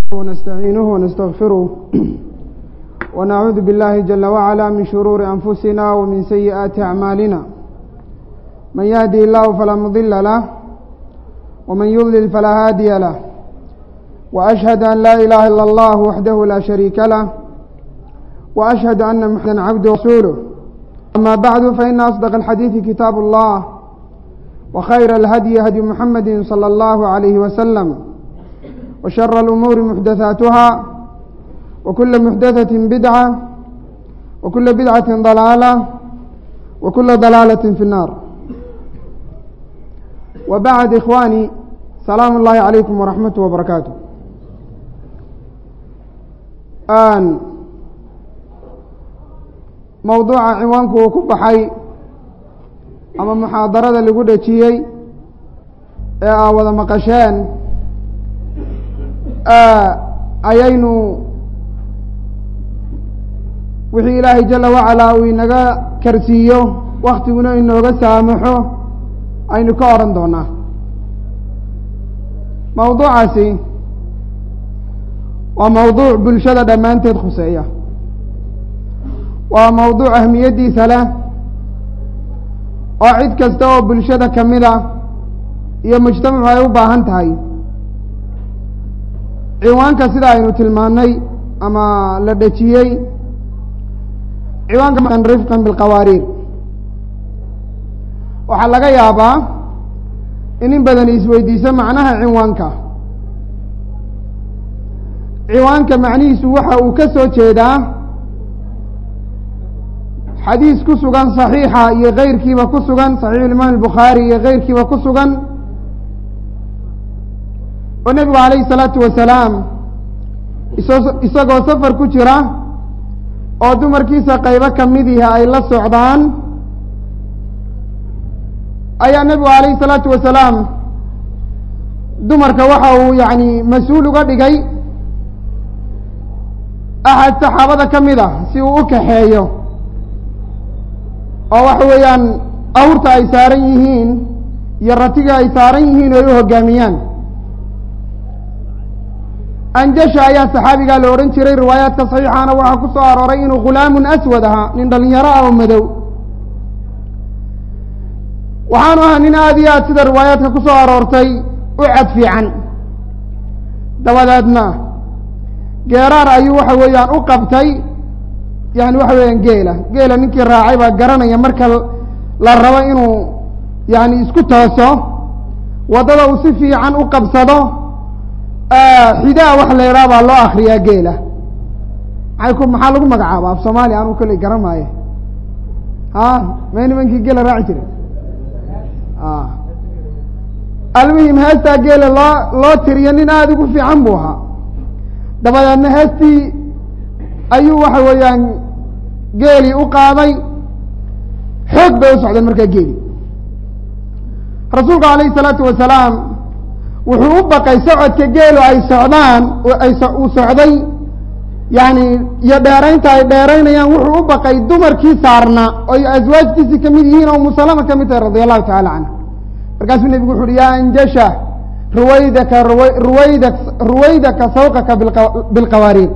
ونستعينه ونستغفره ونعوذ بالله جل وعلا من شرور أنفسنا ومن سيئات أعمالنا من يهدي الله فلا مضل له ومن يضلل فلا هادي له وأشهد أن لا إله إلا الله وحده لا شريك له وأشهد أن محمدا عبده ورسوله أما بعد فإن أصدق الحديث كتاب الله وخير الهدي هدي محمد صلى الله عليه وسلم وشر الأمور محدثاتها وكل محدثة بدعة وكل بدعة ضلالة وكل ضلالة في النار وبعد إخواني سلام الله عليكم ورحمة وبركاته آن mowduuca ciwaanku uu ku baxay ama muxaadarada lagu dhejiyey ee aa wada maqasheen ayaynu wixii ilaahay jala wacalaa uu inaga karsiiyo waktiguna inooga saamaxo aynu ka odhan doonaa mawduucaasi waa mawduuc bulshada dhammaanteed khuseeya waa mawduuc ahmiyaddiisa leh oo cid kasta oo bulshada ka mid a iyo mujtamacu ay u baahan tahay ciwaanka sida aynu tilmaannay ama la dhejiyey ciwaanka rifqan bilqawaariir waxaa laga yaabaa in in badan isweydiiso macnaha ciwaanka ciwaanka macnihiisu waxa uu ka soo jeedaa xadiis ku sugan صaxiixa iyo keyrkiiba ku sugan صaxiix imaam الbukhaari iyo keyrkiiba ku sugan oo nebigu alayه الsalaatu wasalaam isagoo safar ku jira oo dumarkiisa qaybo kamidihi ay la socdaan ayaa nebigu alayه الsalaatu wasalaam dumarka waxa uu yani mas-uul uga dhigay axad saxaabada ka mid a si uu u kaxeeyo oo waxa weeyaan awrta ay saaran yihiin iyo ratiga ay saaran yihiin oo ay u hoggaamiyaan anjasha ayaa saxaabigaa la odhan jiray riwaayaadka saxiixaana waxaa ku soo arooray inuu khulaamun aswad ahaa nin dhalinyaro ah oo madow waxaanu ahaa nin aada iyo aad sida riwaayaadka ku soo aroortay u cad fiican dabadeedna geeraar ayuu waxa weeyaan u qabtay yani waxa weeyaan geela geela ninkii raacay baa garanaya marka la rabo inuu yani isku tooso waddada uu si fiican u qabsado xidaa wax la idhaha baa loo akriyaa geela maay ku maxaa lagu magacaaba af soomaaliya anuu kolley garan maayo a may nimankii geela raaci jiray almuhim heestaa geela loo loo tiriyo nin aada ugu fiican buu ahaa dabadeedna heestii ayuu waxa weeyaan geelii u qaaday xoog bay u socdeen markaa geeli rasuulku alayhi salaatu wasalaam wuxuu u baqay socodka geelu ay socdaan ay uu socday yani iyo dheeraynta ay dheeraynayaan wuxuu u baqay dumarkii saarnaa oy aswaajtiisii kamid yihiin oo musalama ka mid tahay radia allahu tacala canha markaasuu nebigu wuxu uhi yaa anjasha ruwaydaka ruwayda ruwaydaka sawqaka bilqawaariir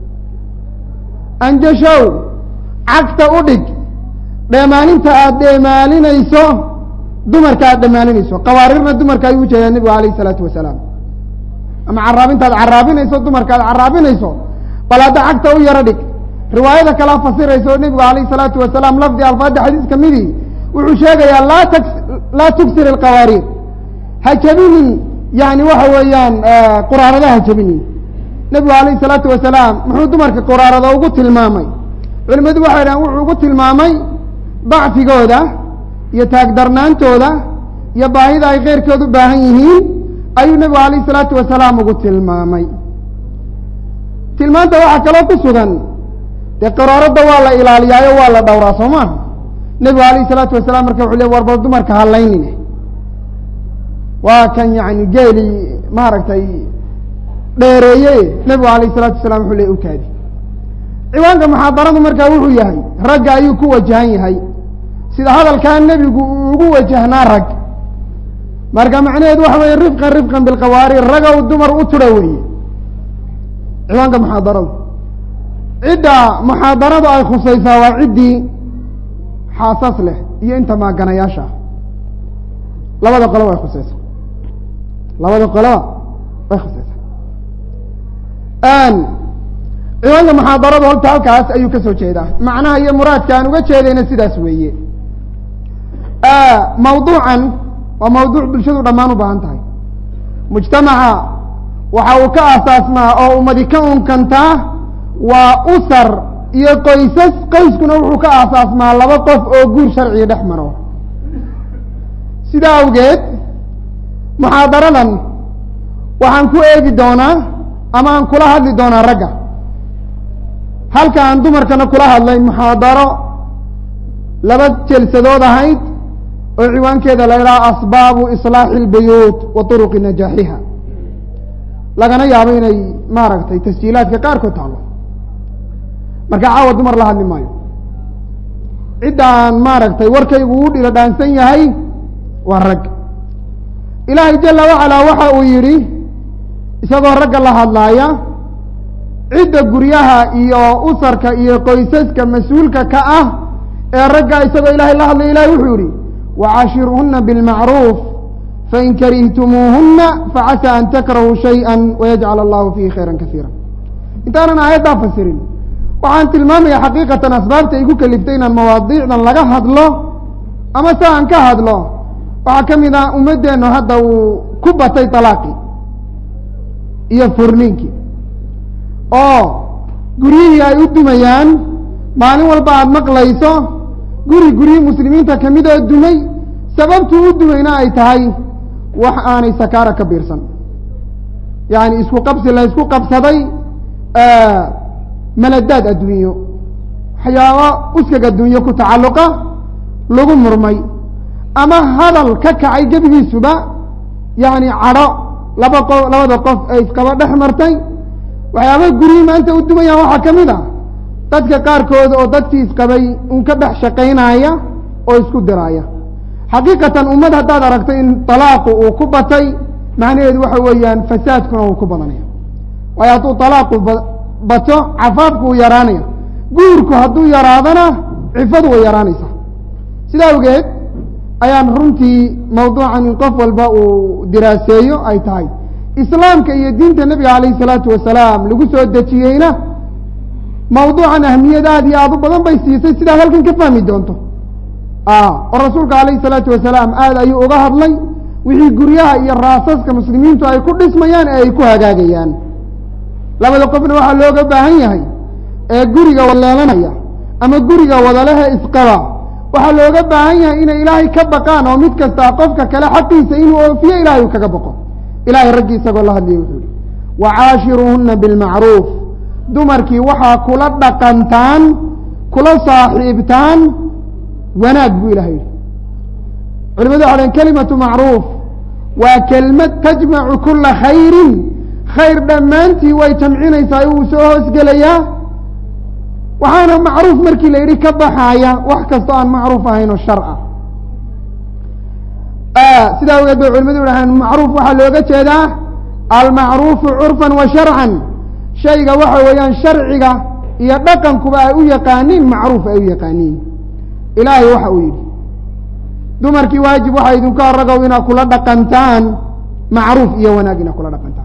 anjashow cagta u dhig dheemaalinta aada dheemaalinayso dumarka aada dheemaalinayso qawaarirna dumarka ayuu ujeedaa nebigu alayh isalaatu wasalaam ama caraabinta ad caraabinayso dumarka aad caraabinayso bal hadda cagta u yaro dhig riwaayada kalea fasiraysa oo nebigu alayh isalaatu wasalaam lafdi alfaada xadiis ka midii wuxuu sheegayaa laa t laa tugsir alqawaariir ha jabinin yani waxa weeyaan quraarada ha jabinin nebigu alayh isalaatu wasalaam muxuu dumarka quraarada ugu tilmaamay culimadu waxay dhahan wuxuu ugu tilmaamay dacfigooda iyo taagdarnaantooda iyo baahida ay keyrkood u baahan yihiin ayuu nebigu alayh isalaatu wasalaam ugu tilmaamay tilmaanta waxaa kaloo ku sugan dee qaraaradda waa la ilaaliyaayo waa la dhowraa soo maa nebigu alayh isalaatu wasalaam marka wuxu le war bal dumarka halaynine waa kan yani geeli maaragtay dheereeye nebigu alayh isalaatu wasalaam wuxuu le ukaadi ciwaanka muxaadaradu markaa wuxuu yahay ragga ayuu ku wajahan yahay sida hadalkaa nebigu uu ugu wajahnaa rag marka macnaheedu waxa weeye rifqan rifqan bilqawaariir ragow dumar u tura weeye ciwaanka muxaadarada cidda muxaadaradu ay khusaysaa waa ciddii xaasas leh iyo inta maaganayaasha ah labada qoloba way khusaysaa labada qoloba way khusaysaa ciwaanka muxaadaradu horta halkaas ayuu ka soo jeedaa macnaha iyo muraadka aan uga jeedayna sidaas weeye mawduucan waa mawduuc bulshadu dhammaan u baahan tahay mujtamaca waxa uu ka asaasmaa oo ummadi ka unkantaa waa usar iyo qoysas qoyskuna wuxuu ka asaasmaa laba qof oo guur sharciga dhex maro sidaa awgeed muxaadaradan waxaan ku eegi doonaa ama aan kula hadli doonaa ragga halka aan dumarkana kula hadlay muxaadaro laba jelsadood ahayd oo ciwaankeeda la idhaha asbaabu islaaxi اlbuyuut wa turuqi najaaxiha lagana yaabo inay maaragtay tasjiilaadka qaarkood taalo marka caawa dumar la hadli maayo cidda aan maaragtay warkaygu u dhilo dhaansan yahay waa rag ilaahay jala wacalaa waxa uu yidhi isagoo ragga la hadlaaya cidda guryaha iyo usarka iyo qoysaska mas-uulka ka ah ee ragga isagoo ilaahay la hadlaya ilahay wuxuu yihi wcaashiruhuna bاlmacruuf fain karihtumuuhuna facasaa an takrahuu shayئa wayajcal allahu fiihi khayra kasiira intaanan aayaddaa fasirin waxaan tilmaamaya xaqiiqatan asbaabta igu keliftay inaan mawaadiicdan laga hadlo ama se aan ka hadlo waxaa ka mid ah ummaddeenu hadda uu ku batay talaaqii iyo furniinkii oo guryihii ay u dumayaan maalin walba aada maqlayso guri guryihii muslimiinta kamid oo dumay sababtuu u dumayna ay tahay wax aanay sakaara ka biirsan yacni isku qabsi la isku qabsaday maladaad adduunyo waxyaabo uskag adduunyo ku tacalluqa lagu murmay ama hadal ka kacay gebigiisuba yacni cadho laba qo labada qof ay isqaba dhex martay waxyaabaa guryihii maanta u dumayaan waxaa ka mid a dadka qaarkood oo dadkii isqabay un ka dhex shaqaynaaya oo isku diraaya xaqiiqatan ummad haddaad aragto in talaaqu uu ku batay macnaheedu waxa weeyaan fasaadkuna uu ku badanaya waayo hadduu talaaqu bato cafaafku uu yaraanaya guurku hadduu yaraadana cifadu way yaraanaysaa sida awgeed ayaan runtii mawduucan in qof walba uu diraaseeyo ay tahay islaamka iyo diinta nebiga calayhi salaatu wasalaam lagu soo dejiyeyna mawduucan ahmiyad aad iyo aad u badan bay siisay sidaad halkan ka fahmi doonto oo rasuulka calayhi salaatu wasalaam aad ayuu uga hadlay wixii guryaha iyo raasaska muslimiintu ay ku dhismayaan ee ay ku hagaagayaan labada qofna waxaa looga baahan yahay ee guriga waleelanaya ama guriga wadalehe isqaba waxaa looga baahan yahay inay ilaahay ka baqaan oo mid kastaa qofka kale xaqiisa inuu oofiyo ilahay uu kaga baqo ilahay raggii isagoo la hadlaya wuxuu yihi wacaashiruuhuna bilmacruuf dumarkii waxaa kula dhaqantaan kula saaxiibtaan wanaag buu ilahay yihi culimadu waxa dhen kelimatu macruuf waa kelmad tajmacu kula khayrin khayr dhammaantii way jamcinaysaa uu soo hoosgelayaa waxaana macruuf markii la yidhi ka baxaaya wax kastoo aan macruuf ahayn oo shar ah sidaa awgeed bay culimadu dhahaan macruuf waxaa looga jeedaa almacruufu curfan wa sharcan shayga waxa weeyaan sharciga iyo dhaqankuba ay u yaqaaniin macruuf ay u yaqaaniin ilaahay waxa uu yidhi dumarkii waajib waxaa idinka ragow inaad kula dhaqantaan macruuf iyo wanaag inaad kula dhaqantaan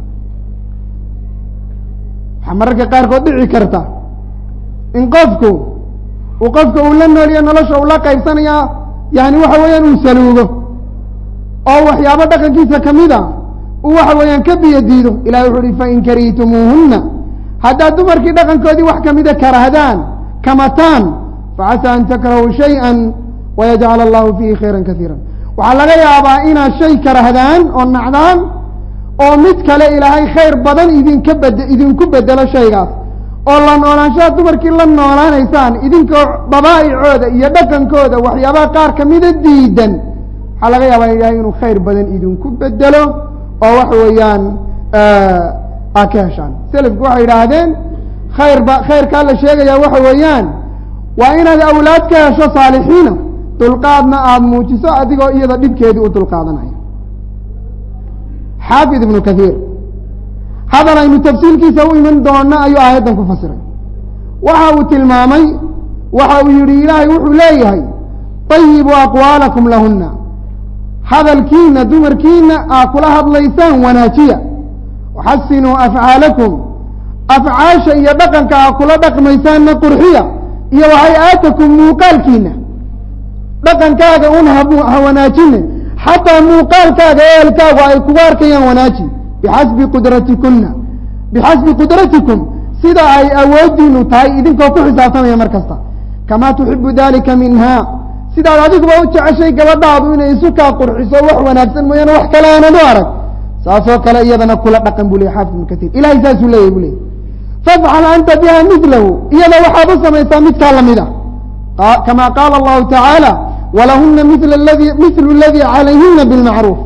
waxaa mararka qaarkood dhici karta in qofku uu qofka uu la nooliyo nolosha uu la qaybsanaya yani waxa weeyaan uu saluugo oo waxyaabo dhaqankiisa kamida uu waxa weeyaan ka biyo diido ilahi wuxu uhi fain karihtumuuhuna haddaad dumarkii dhaqankoodii wax kamida karahdaan kamataan facasaa an takrahuu shayئa wayajcal allahu fiihi khayra kasiira waxaa laga yaabaa inaad shay karahdaan oo nacdaan oo mid kale ilaahay khayr badan idinka bed idinku bedelo shaygaas oo la noolaanshaha dumarkii la noolaanaysaan idinkoo dabaa'icooda iyo dhaqankooda waxyaabaha qaar kamida diidan waxaa laga yaabaa ilaahay inuu khayr badan idinku bedelo oo waxa weeyaan aa ka heshaan selafku waxay yidhaahdeen khayrba khayrkaa la sheegaya waxa weeyaan waa inaad awlaad ka hesho saalixiina dulqaadna aada muujiso adigoo iyada dhibkeedii u dulqaadanaya xaafid ibnu kathiir hadal aynu tafsiilkiisa u iman doona ayuu aayaddan ku fasiray waxa uu tilmaamay waxa uu yidhi ilaahay wuxuu leeyahay طayibuu aqwaalakum lahuna hadalkiina dumarkiina aa kula hadlaysaan wanaajiya waxasinuu afcaalakum afcaasha iyo dhaqanka aa kula dhaqmaysaanna qurxiya iyo waxay-aatakum muuqaalkiina dhaqankaaga un ha wanaajine xataa muuqaalkaaga ehelkaagu ay kugu arkayaan wanaaji bixasbi qudratikuna bixasbi qudratikum sida ay awoodiinu tahay idinkoo ku xisaabtamaya mar kasta kamaa tuxibu dalika minha sidaad adiguba u jeceshay gabadhaadu inay isu kaa qurxiso wax wanaagsan mooyaane wax kale aanad u arag saasoo kale iyadana kula dhaqan buu ley xaafid ibnu katiir ilahay saasuu leeyahy bu leeyay fafcal anta biha milahu iyada waxaad u samaysaa midkaa lamid a kama qaala allahu tacaala walahuna mil ladi mithlu اladii calayhina bilmacruuf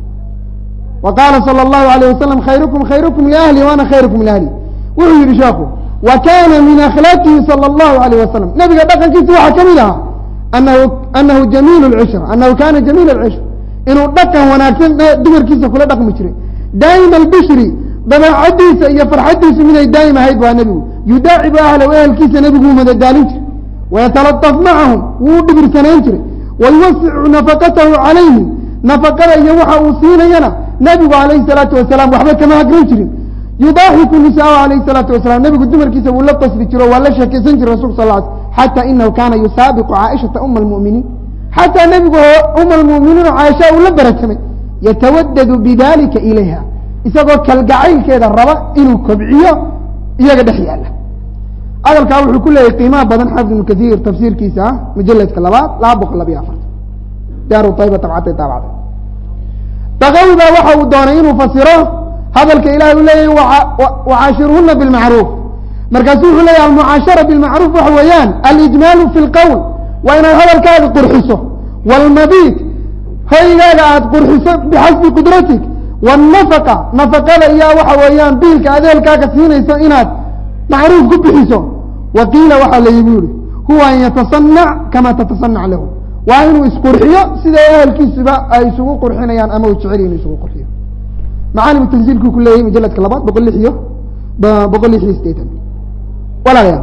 wa qaala salى اllahu alayh wasalam khayrukum khayrukum liahli waana khayrukum liahli wuxuu yihi sheeku wa kana min akhlaaqihi salى اllahu alayh wasalam nabiga dhaqankiisa waxaa ka mid ahaa anahu anahu jamiil اlcishr anahu kana jamiil اlcishr inuu dhaqan wanaagsan dumarkiisa kula dhaqmi jiray daa'ima albishri dabeecadiisa iyo farxadiisu miday daa'im ahayd waa nebigu yudaacibu ahlahu ehelkiisa nebiguu madadaalin jiray wayatalataf macahum wuu dhibirsanayn jiray wayuwasicu nafaqatahu calayhim nafaqada iyo waxa uu siinayana nebigu calayhi salaatu wasalaam waxba kama hagran jirin yudaaxiku nisaau calayhi salaatu wasalaam nebigu dumarkiisa wuu la qasdi jiro waa la sheekaysan jiray rasulka sal l xata inahu kana yusaabiqu caaishata uma almu'miniin xataa nebigu uma almu'miniin oo caaisha uu la baratamay yatawadadu bidalika ilayha isagoo kalgacaylkeeda raba inuu kobciyo iyaga dhex yaala hadalkaa wuxuu ku leeyahy qiimaha badan xaafid ibnu kaiir tafsiirkiisa ah mujaladka labaad laba boqol labiyo afartan daaru ayba tabcatay daabacday bakawi baa waxa uu doonay inuu fasiro hadalka ilahay u leeyahy wacaashiruhuna bilmacruuf markaasu wuxuu leeyahy almucaashara bilmacruuf waxa weeyaan alijmaalu fi lqowl waa inaad hadalkaaga qurxiso wاlmabiid hoygaaga aada qurxiso bixasbi qudratik wالnafaqa nafaqada iyo waxa weeyaan biilka adeelkaaga siinayso inaad macruuf ku bixiso wa qiila waxaa la yigu yihi huwa an yatasanac kama tatasanac lahu waa inuu isqurxiyo sida ehelkiisuba ay isugu qurxinayaan ama uu jecel inuu isugu qurxiyo macaalimu tansiilkuu ku leeyahy majaladka labaad boqol lix iyo boqol lix iyo sideetan walaalayaal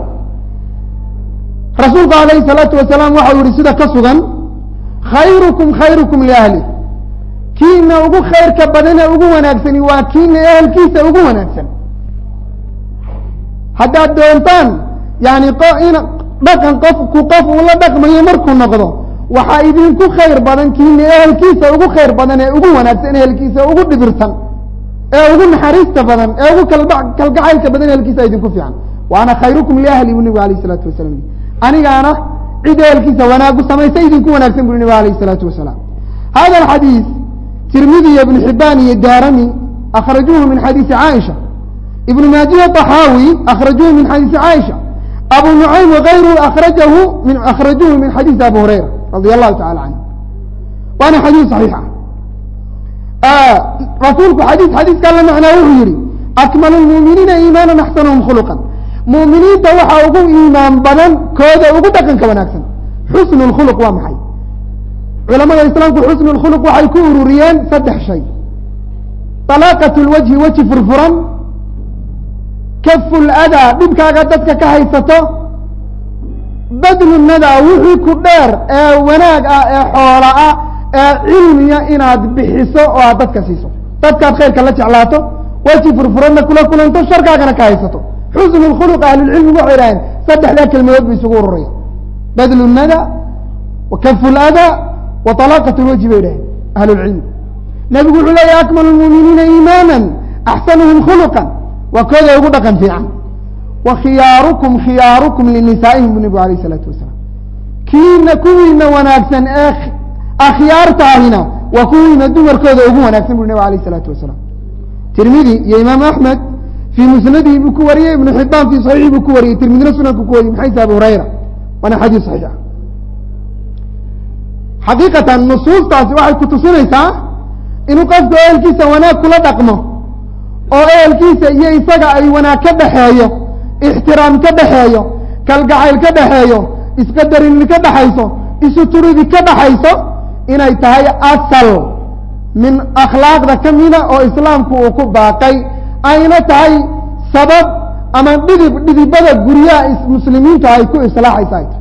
rasuulku alayhi salaatu wasalaam waxau yihi sida ka sugan khayrukum khayrukum liahli kiina ugu khayrka badan ee ugu wanaagsani waa kiina ehelkiisa ugu wanaagsan haddaad doontaan yani in dhaqan qofku qof uu la dhaqmayo markuu noqdo waxaa idinku khayr badan kiina ehelkiisa ugu khayr badan ee ugu wanaagsan ehelkiisa ugu dhibirsan ee ugu naxariista badan ee ugu kalgacaylka badan ehelkiisa idinku fiican waana khayrukum liahli bu nebigu alayh isalaatu wasalaam anigaana cid ehelkiisa wanaagu samaysa idinku wanaagsan bui nebigu alayh isalaatu wasalaam hada alxadiis tirmidi iyo ibnu xibaan iyo daarami akhrajuuhu min xadiisi caaisha ibnu maajiya طaxaawi akhrajuuhu min xadiisi caaisha abu nucaym wagayruhu akhrajahu min akhrajuuhu min xadiisi abu hurayra radi allahu tacala canhu waana xadiis صaxiixa rasuulku xadiis xadiiskaa la macnaa wuxuu yihi akmalu lmuuminiina iimaana axsanuhum khuluqan muuminiinta waxaa ugu iimaan badan kooda ugu dhaqanka wanaagsan xusnu اkhuluq waa maxay culamada islaamku xusnu اkhuluq waxay ku ururiyeen saddex shay طalaaqaة اlwajhi weji furfuran kafu ladaa dhibkaaga dadka ka haysato badlu nadaa wixii ku dheer ee wanaag ah ee xoola ah ee cilmiya inaad bixiso oo aad dadka siiso dadkaad khayrka la jeclaato weji furfuranna kula kulanto sharkaagana ka haysato xusnu اkhuluq ahlulcilmigu waxay idhaheen saddexdaa kelmadood bu isugu ururaya badlu nada wa kafu ladaa wa طalaaqaة اlwajhi bay idhaheen ahlulcilmi nebigu wuxuu leeyahy akmalu lmuuminiina iimaana axsanuhum khuluqa waa kooda ugu dhaqan fiican wa khiyaarukum khiyaarukum linisaa'ihim bu nebigu alayh isalaatu wasalaam kiina kuwiina wanaagsan ee akhyaartaahina waa kuwiina dumarkooda ugu wanaagsan bu nebigu alayh isalaatu wasalaam tirmidi iyo imaam axmed fii musnadihi buu ku wariyey ibnu xibaan fii saxiixi buu ku wariyey tirmidina sunanku ku wariyey maxayse abu hurayra waana xadiis saxiixa xaqiiqatan nusuustaasi waxay ku tusinaysaa inuu qofku ehelkiisa wanaag kula dhaqmo oo ehelkiisa iyo isaga ay wanaag ka dhaxeeyo ixtiraam ka dhaxeeyo kalgacayl ka dhaxeeyo isqadarini ka dhaxayso isu turidi ka dhaxayso inay tahay asal min akhlaaqda ka mida oo islaamku uu ku baaqay ayna tahay sabab ama dhidib dhidibada guryaha muslimiintu ay ku islaaxaysa ay tahay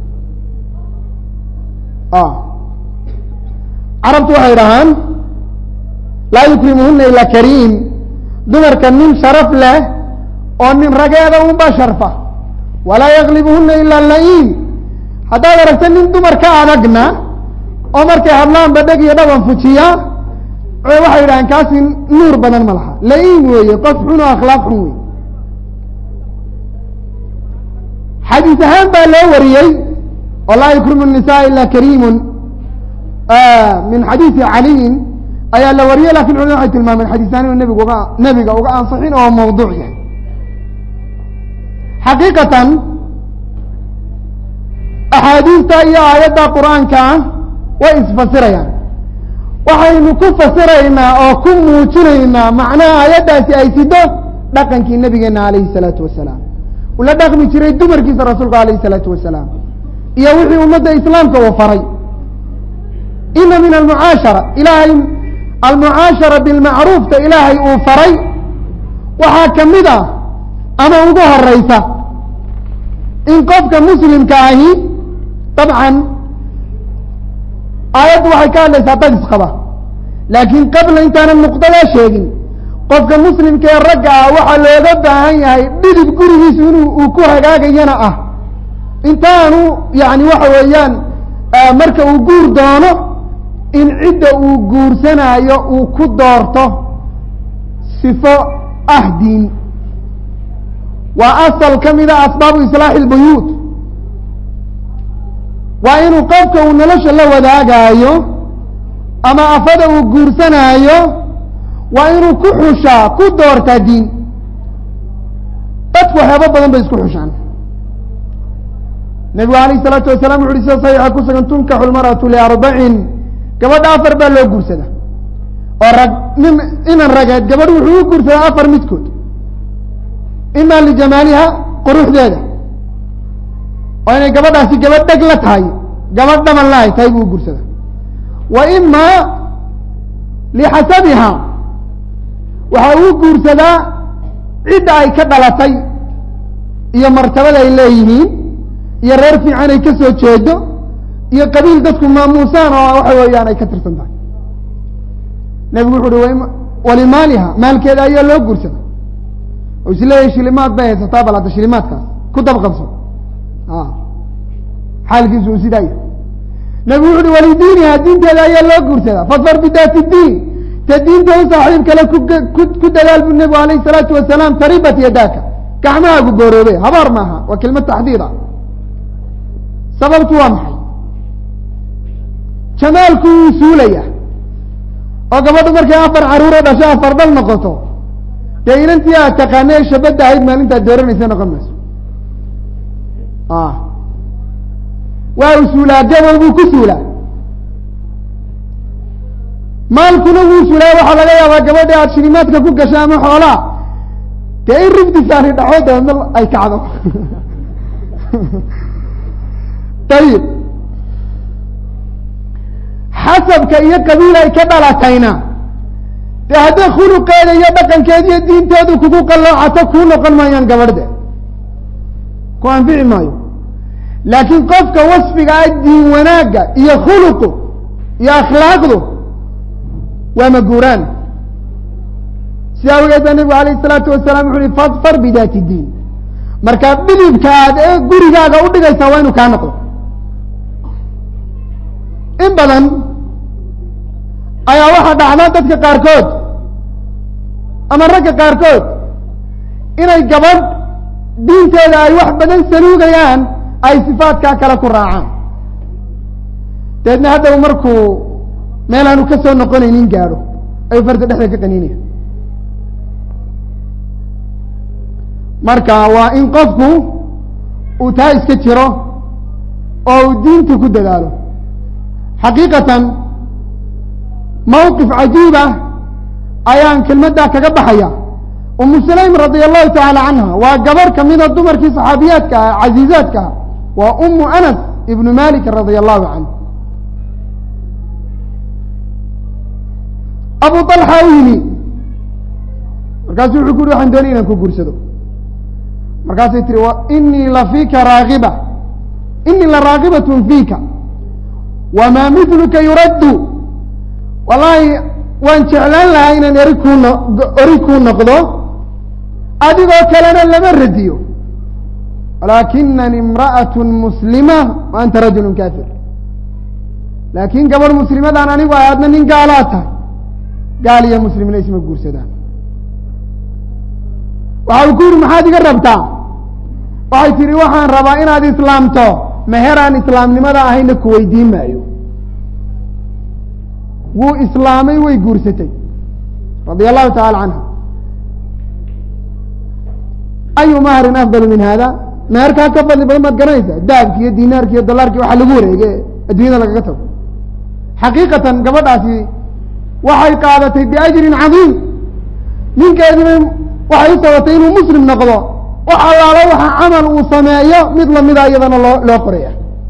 carabtu waxay dhahaan laa yukrimuhuna ilaa kariim dumarka nin sharaf leh oo nin rageeda unba sharfa walaa yaklibuhuna ilaa la-iim haddaad aragta nin dumar ka adagna oo markay hadlaan badheg iyo dhaban fujiya waxay yidhahaan kaasi nuur badan ma laha la-iim weeye qof xun oo akhlaaq xun wey xadiis ahaan baa loo wariyey oo laa yukrimu nisaa ila kariimun min xadiisi caliyin ayaa la wariyey lakin culimada waxay tilmaameen xadiisaan inuu nebigu uga nebiga uga ansixin oo mawduuc yahay xaqiiqatan axaadiista iyo aayadda qur-aanka ah way isfasirayaan waxaynu ku fasiraynaa oo ku muujinaynaa macnaha aayaddaasi ay sido dhaqankii nabigeena alayhi الsalaatu wasalaam ula dhaqmi jiray dumarkiisa rasuulka alayh الsalaatu wasalaam iyo wixii ummadda islaamka uu faray ina min almucaashara ilaahay almucaashara bilmacruufta ilaahay uu faray waxaa ka mid a ama ugu horeysa in qofka muslimka ahi dabcan aayaddu waxay ka hadlaysaa dad isqaba laakiin qabla intaanan nuqdadaa sheegin qofka muslimka ee ragga ah waxaa looga baahan yahay dhidib gurigiisu inuu uu ku hagaagayana ah intaanu yani waxa weeyaan marka uu guur doono in cidda uu guursanaayo uu ku doorto sifo ah diin waa asal ka mida asbaabu islaaxi اlbuyuut waa inuu qofka uu nolosha la wadaagaayo ama afada uu guursanaayo waa inuu ku xushaa ku doortaa diin dadku waxyaabo badan bay isku xushaan nebigu alayh الsalaatu wasalam wuxu uhi sida saxiixa ku sugan tunkaxu lmarأatu liarbacin gabadha afar baa loo guursada oo rag nin inan rageed gabadh wuxuu u guursadaa afar midkood ima lijamaaliha quruxdeeda oo inay gabadhaasi gabadh dheg la tahay gabadh dhaban la ay tahay buu u guursada wa ima lixasabiha waxa uu guursadaa cidda ay ka dhalatay iyo martabada ay leeyihiin iyo reer fiican ay ka soo jeedo iyo qabiil dadku maamuusaan oo waxa weeyaan ay ka tirsan tahay nebigu wuxu uhi walimaaliha maalkeeda ayaa loo guursada oo isleeyahay shilimaad bay haysataa bal hadda shilimaadkaas ku dabqabso xaalkiisu uu sidaa yahay nebigu wuxu uhi walidiiniha diinteeda ayaa loo guursadaa fadfar bidaati diin te diinta u saaxiib kale ku dadaal bu nebigu alayh الsalaatu wasalaam taribat yadaaka gacmahaagu booroobe habaar maaha waa kelmad taxdiida sababtu waa maxay jamaalku wuu suulaya oo gabadhu markay afar caruuro dhasho afar dhal noqoto dee inantii aad taqaana ee shabadda ahayd maalintaad dooranaysa noqon mayso waa u suulaa gabow buu ku suulaa maalkuna wuu suulaa waxaa laga yaabaa gabadha aad shilimaadka ku gasho ama xoolaa dee in rifdisaani dhaco dabeedna ay kacdo ayib xasabka iyo qabiil ay ka dhalatayna dee hadday khuluqeeda iyo dhaqankeeda iyo diinteedu kugu qalloocato kuu noqon maayaan gabadhde ku anfici maayo laakiin qofka wasfiga ah diin wanaagga iyo khuluqu iyo akhlaaqdu waa maguuraan sidaa awgeed baa nebigu alayh isalaatu wasalaam wuxu uhi fadfar bidaati diin markaa dhidibka aad ee gurigaaga udhigaysaa waa inuu kaa noqdo in badan ayaa waxaa dhacda dadka qaarkood ama ragga qaarkood inay gabadh diinteeda ay wax badan saluugayaan ay sifaadkaa kale ku raacaan dabeedna haddaw markuu meel aanu ka soo noqonaynin gaadho ayuu farta dhexda ka qaniinaya marka waa in qofku uu taa iska jiro oo uu diinta ku dadaalo xaqiiqatan mawqif cajiib ah ayaan kelmaddaa kaga baxaya umu sulaym radia allahu tacaala canha waa gabarh kamida dumarkii saxaabiyaadka ah casiizaadka ah waa umu anas ibnu malik radia allahu canhu abu alxa u yimi markaasuu wuxuu ku yuri waxaan doonay inaan ku guursado markaasay tiri inii la fiika raagiba inii la raagibatun fiika wamaa midluka yuraddu wallaahi waan jeclaan lahaa inaan eri kuu no eri kuu noqdo adigoo kalena lama radiyo walaakinani imra'at muslima wa anta rajulu kafir laakiin gabadh muslimadaan anigu ay adna nin gaalaa tahay gaal iyo muslimna isma guursadaan waxa uu ku yidhi maxaad iga rabtaa waxay tidhi waxaan rabaa inaad islaamto meheraan islaamnimada ahayna ku weydiin maayo wuu islaamay way guursatay radia allahu tacala canha ayu mahrin afdalu min hada meherkaa ka fadli badan maad garanaysaa dahabki iyo dinaarki iyo dolaarki waxaa lagu wareege adduunyada lagaga tago xaqiiqatan gabadhaasi waxay qaadatay biajrin cadiim ninkeedina waxay u sabatay inuu muslim noqdo wax allaalo waxa camal uu sameeyo mid lamida iyadana loo loo qoraya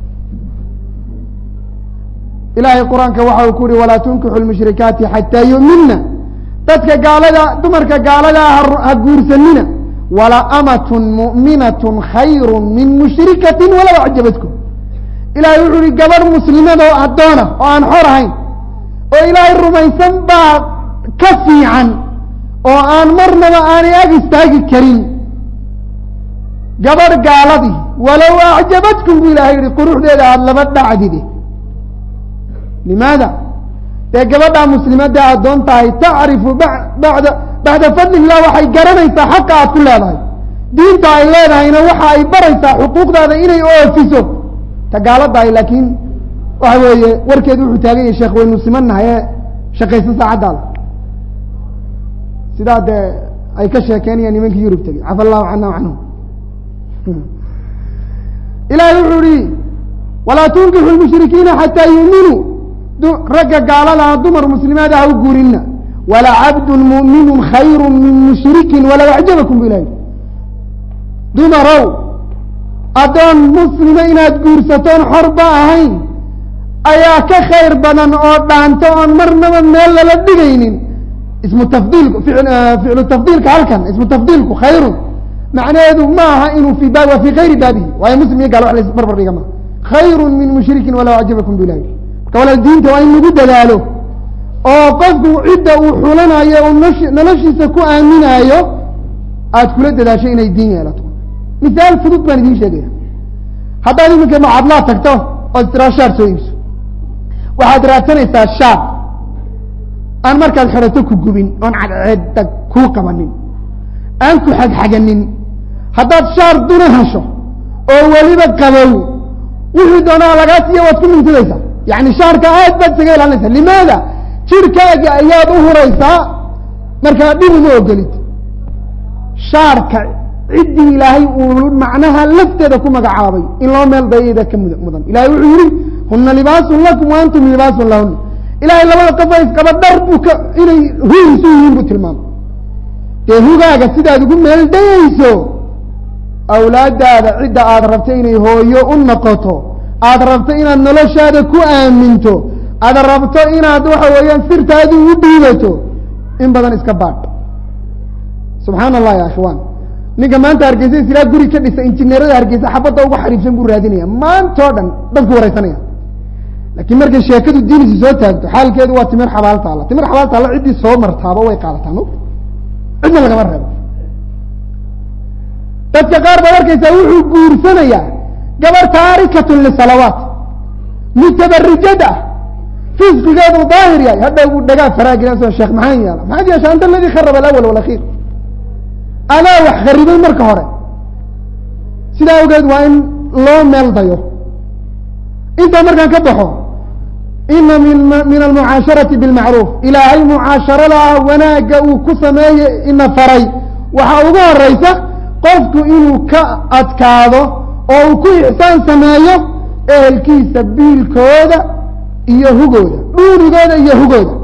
ilaahay qur-aanka waxa uu ku uhi walaa tunkixu lmushrikaati xataa yu'minna dadka gaalada dumarka gaalada ah ha guursanina wala amatun mu'minatun khayru min mushrikatin walow acjabadkum ilahay wuxuu uhi gabadh muslimada oo addoona oo aan xor ahayn oo ilaahay rumaysan baa ka fiican oo aan marnaba aanay ag istaagi karin gabadh gaaladii walow acjabadkum bu ilahay yihi quruxdeeda aada laba dhacdide limaada dee gabadhaa muslimadda addoon tahay tacrifu bada bacda fadli illah waxay garanaysaa xaqa aad ku leedahay diinta ay leedahayna waxa ay baraysaa xuquuqdaada inay oofiso ta gaaladahay laakiin waxa weeye warkeedu wuxuu taagan yahay sheekh waynu simannahay ee shaqaysa saacaddaada sidaa dee ay ka sheekeynayaan nimankii yurub tegey cafa allahu cana canhum ilahay wuxuu ihi walaa tunkixu lmushrikiina xataa yuuminuu ragga gaaladaa dumar muslimaada ha u guurina wala cabdun mu'minu khayru min mushrikin walow acjabakum bu ilahi dumarow addoon muslima inaad guursatoon xorba ahayn ayaa ka khayr badan oo dhaanto oon marnaba meel lala dhigaynin ismu tafdiilku ficlu tafdiilka halkan ismu tafdiilku khayrun macnaheedu ma aha inuu fi waa fi kayri baabihi waayo muslim iyo gaal wax la barbar dhiga ma khayru min mushrikin walow acjabakum bu ilahi marka walaal diinta waa in lagu dadaalo oo qofku cidda uu xulanayo uu noloshiisa ku aaminaayo aada kula dadaasho inay diin yeelato misaal fudud baan idiin sheegaya haddaad iminka macadlaad tagto ood tiraa shaar soo iibso waxaad raadsanaysaa shaar aan markaad xidhato ku gubin oon cadceedda kuu qabanin aan ku xagxaganin haddaad shaar duna hesho oo weliba qabow wixii doonaa lagaa siiya waad ku mintidaysaa yani shaarka aad baad isaga ilaalinaysaa limaada jirkaaga ayaad u huraysaa markaa dhib uma ogolid shaarka ciddii ilaahay uu macnaha lafteeda ku magacaabay in loo meel dayada ka mud mudan ilahay wuxuu yihi huna libaasun lakum wa antum libaasun lahuna ilahay labada qofa isqaba dhar buu ka inay hugiisu yihiin buu tilmaamay dee hugaaga sidaad ugu meel dayayso awlaadaada cidda aada rabto inay hooyo u noqoto aada rabto inaad noloshaada ku aaminto aada rabto inaad waxa weeyaan sirtaadii u dhiibato in badan iska baadh subxaana allah ya akhwaan ninka maanta hargeysa islaa guri ka dhisa injineerada hargeysa xabadda ugu xariifsan buu raadinaya maantao dhan dadku wareysanaya laakiin markay sheekadu diinisu soo taagto xaalkeedu waa timir xabaal taalla timir xabaal taalla ciddii soo martaaba way qaadataa mo cidna lagama reebo dadka qaar baad arkaysaa wuxuu guursanayaa gabar taarikatun lisalawaat mutabarijad ah fisqigeedu daahir yahay hadhow buu dhagaa faraagilaso sheekh maxaan yaala maxaad yeesha anta aladii kharaba alawal walakhiir adaa wax kharibay marka hore sidaa awgeed waa in loo meel dayo intaa markaan ka baxo ina min min almucaasharati bilmacruuf ilaahay mucaasharada wanaagga uu ku sameeye ina faray waxaa ugu horeysa qofku inuu ka adkaado oo uu ku ixsaan sameeyo ehelkiisa biilkooda iyo hugooda dhuunigooda iyo hugooda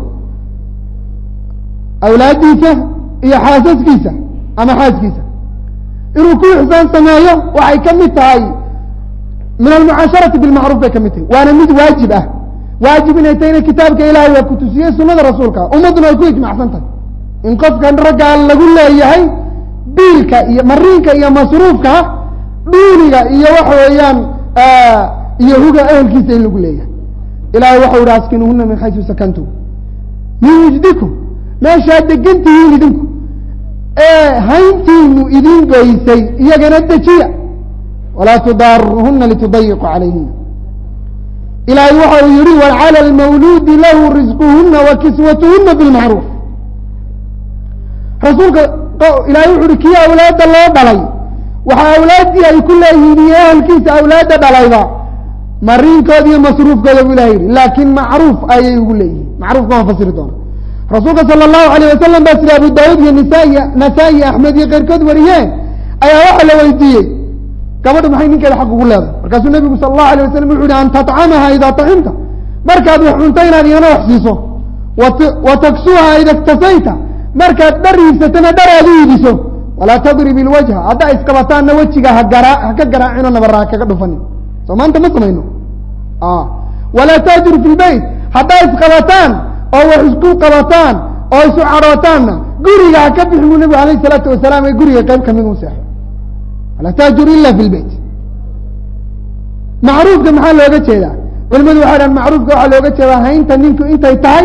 awlaaddiisa iyo xaasaskiisa ama xaaskiisa inuu ku ixsaan sameeyo waxay ka mid tahay min almucaasharati bilmacruuf bay ka mid tahay waana mid waajib ah waajib inay tahayna kitaabka ilahay waa kutusiyey sunada rasuulka ummadduna ay ku ijmacsan tahay in qofkan raggaa lagu leeyahay biilka iyo mariinka iyo masruufka dhuuniga iyo waxa weeyaan iyo huga ehelkiisa in lagu leeyahay ilahay waxau ihi askinuhuna min xaysu sakantum min wujdikum meeshaad degan tihiin idinku ee hayntiinu idin goysay iyagana dejiya walaa tudaaruhuna litudayiqu calayhina ilaahay waxa uu yihi wacalى almawluudi lahu risquhuna wa kiswatuhuna bilmacruuf rasuulka ilahay wuxu uhi kii awlaadda loo dhalay waxaa awlaaddii ay ku leeyihiin iyo ehelkiisa awlaadda dhalayba mariinkooda iyo masruufkooda bu ilahay yihi laakiin macruuf ayay ugu leeyihiin macruufka waan fasiri doona rasuulka sala allahu alayh wasalam baa sida abu daawud iyo nisaai nasaa-i axmed iyo keyrkood wariyeen ayaa waxaa la weydiiyey gabadha maxay ninkeeda xaq ugu leedahay markaasuu nabigu sala allahu alayh wasalam wuxu uhi an tatcamaha idaa tacimta markaad wax cunto inaad iyana wax siiso wa taksuha ida iktasayta markaad dhar iibsatana dhar aad u iibiso walaa tadrib ilwajha haddaa iskabataanna wejiga hagaa ha ka garaacino nabara ha kaga dhufanin soo maanta ma samayno walaa taajuru fi lbeyt haddaa isqabataan oo wax isku qabataan oo isu cadhootaanna guriga ha ka bixi buu nabigu alayh isalaatu wasalaam ee guriga qayb kamid u seexo walaa taajuru ila fi lbeyt macruufka maxaa looga jeedaa culimadu waxay dhahan macruufka waxaa looga jeedaa haynta ninku intay tahay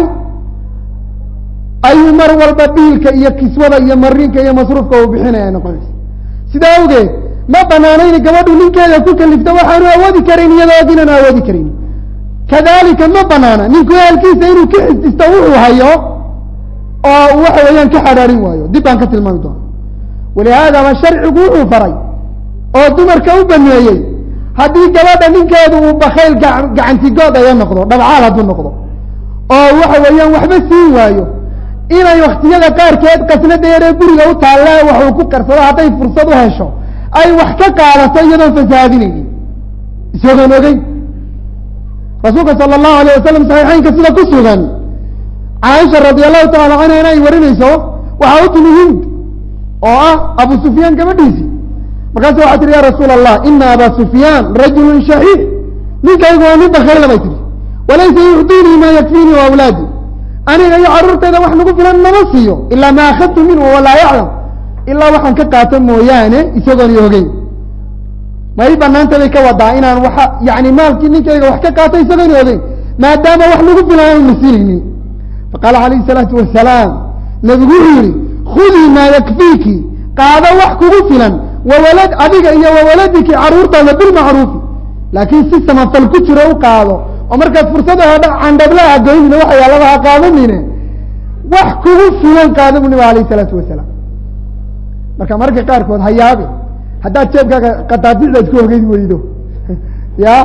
ayuu mar walba dhiilka iyo kiswada iyo mariinka iyo masruufka uu bixinaya noqonaysa sidaa awgeed ma banaanayna gabadhu ninkeeda ku kalifto waxaanu awoodi karayn iyadoo og inaanu awoodi karayn kadalika ma banaana ninku ehelkiisa inuu ka xisdisto wuxuu hayo oo waxa weeyaan ka xadhaarin waayo dib baan ka tilmaami doona walihaadaba sharcigu wuxuu faray oo dumarka u baneeyey haddii gabadha ninkeedu uu bakayl gacantigood aya noqdo dhabcaal hadduu noqdo oo waxa weeyaan waxba siin waayo inay waktiyada qaarkeed qasnada yaree guriga u taalla waxuu ku qarsado hadday fursad u hesho ay wax ka qaadato iyadoon fasahaadinaynin isagoon ogeyn rasuulka sala allahu alayh wasalam saxiixeynka sida ku sugan caaisha radi allahu tacala canha in ay warinayso waxaa u timi hind oo ah abu sufyaan gabadhiisii markaasu waxaa tihi ya rasuula allah ina aba sufyaan rajulun shaxiix ninkaygu waa nin bakayla bay tihi walaysa yucdiinii ma yakfiinii wa awlaadii aniga iyo carruurtayda wax nagu filan nama siiyo ilaa ma akhadtu minhu walaa yaclam ilaa waxaan ka qaato mooyaane isagoon i ogeyn may banaanta bay ka wadaa inaan waa yani maalkii ninkayga wax ka qaato isagoon i ogeyn maadaama wax nagu filan aanu nasiinaynin faqaala calayhi salaatu wasalaam nabigu wuxuu yihi khudii maa yakfiiki qaado wax kugu filan wawalad adiga iyo wawaladiki carruurtaada bilmacruufi laakiin si samafal ku jiro u qaado oo markaad fursada hedha candhablaha goynina waxa yaalaba ha qaadanine wax kugu filan qaado bu nabiga alayh isalaatu wasalaam marka mararka qaarkood ha yaabe haddaad jeebkaaga qadaadicda isku ogeyd weydo ya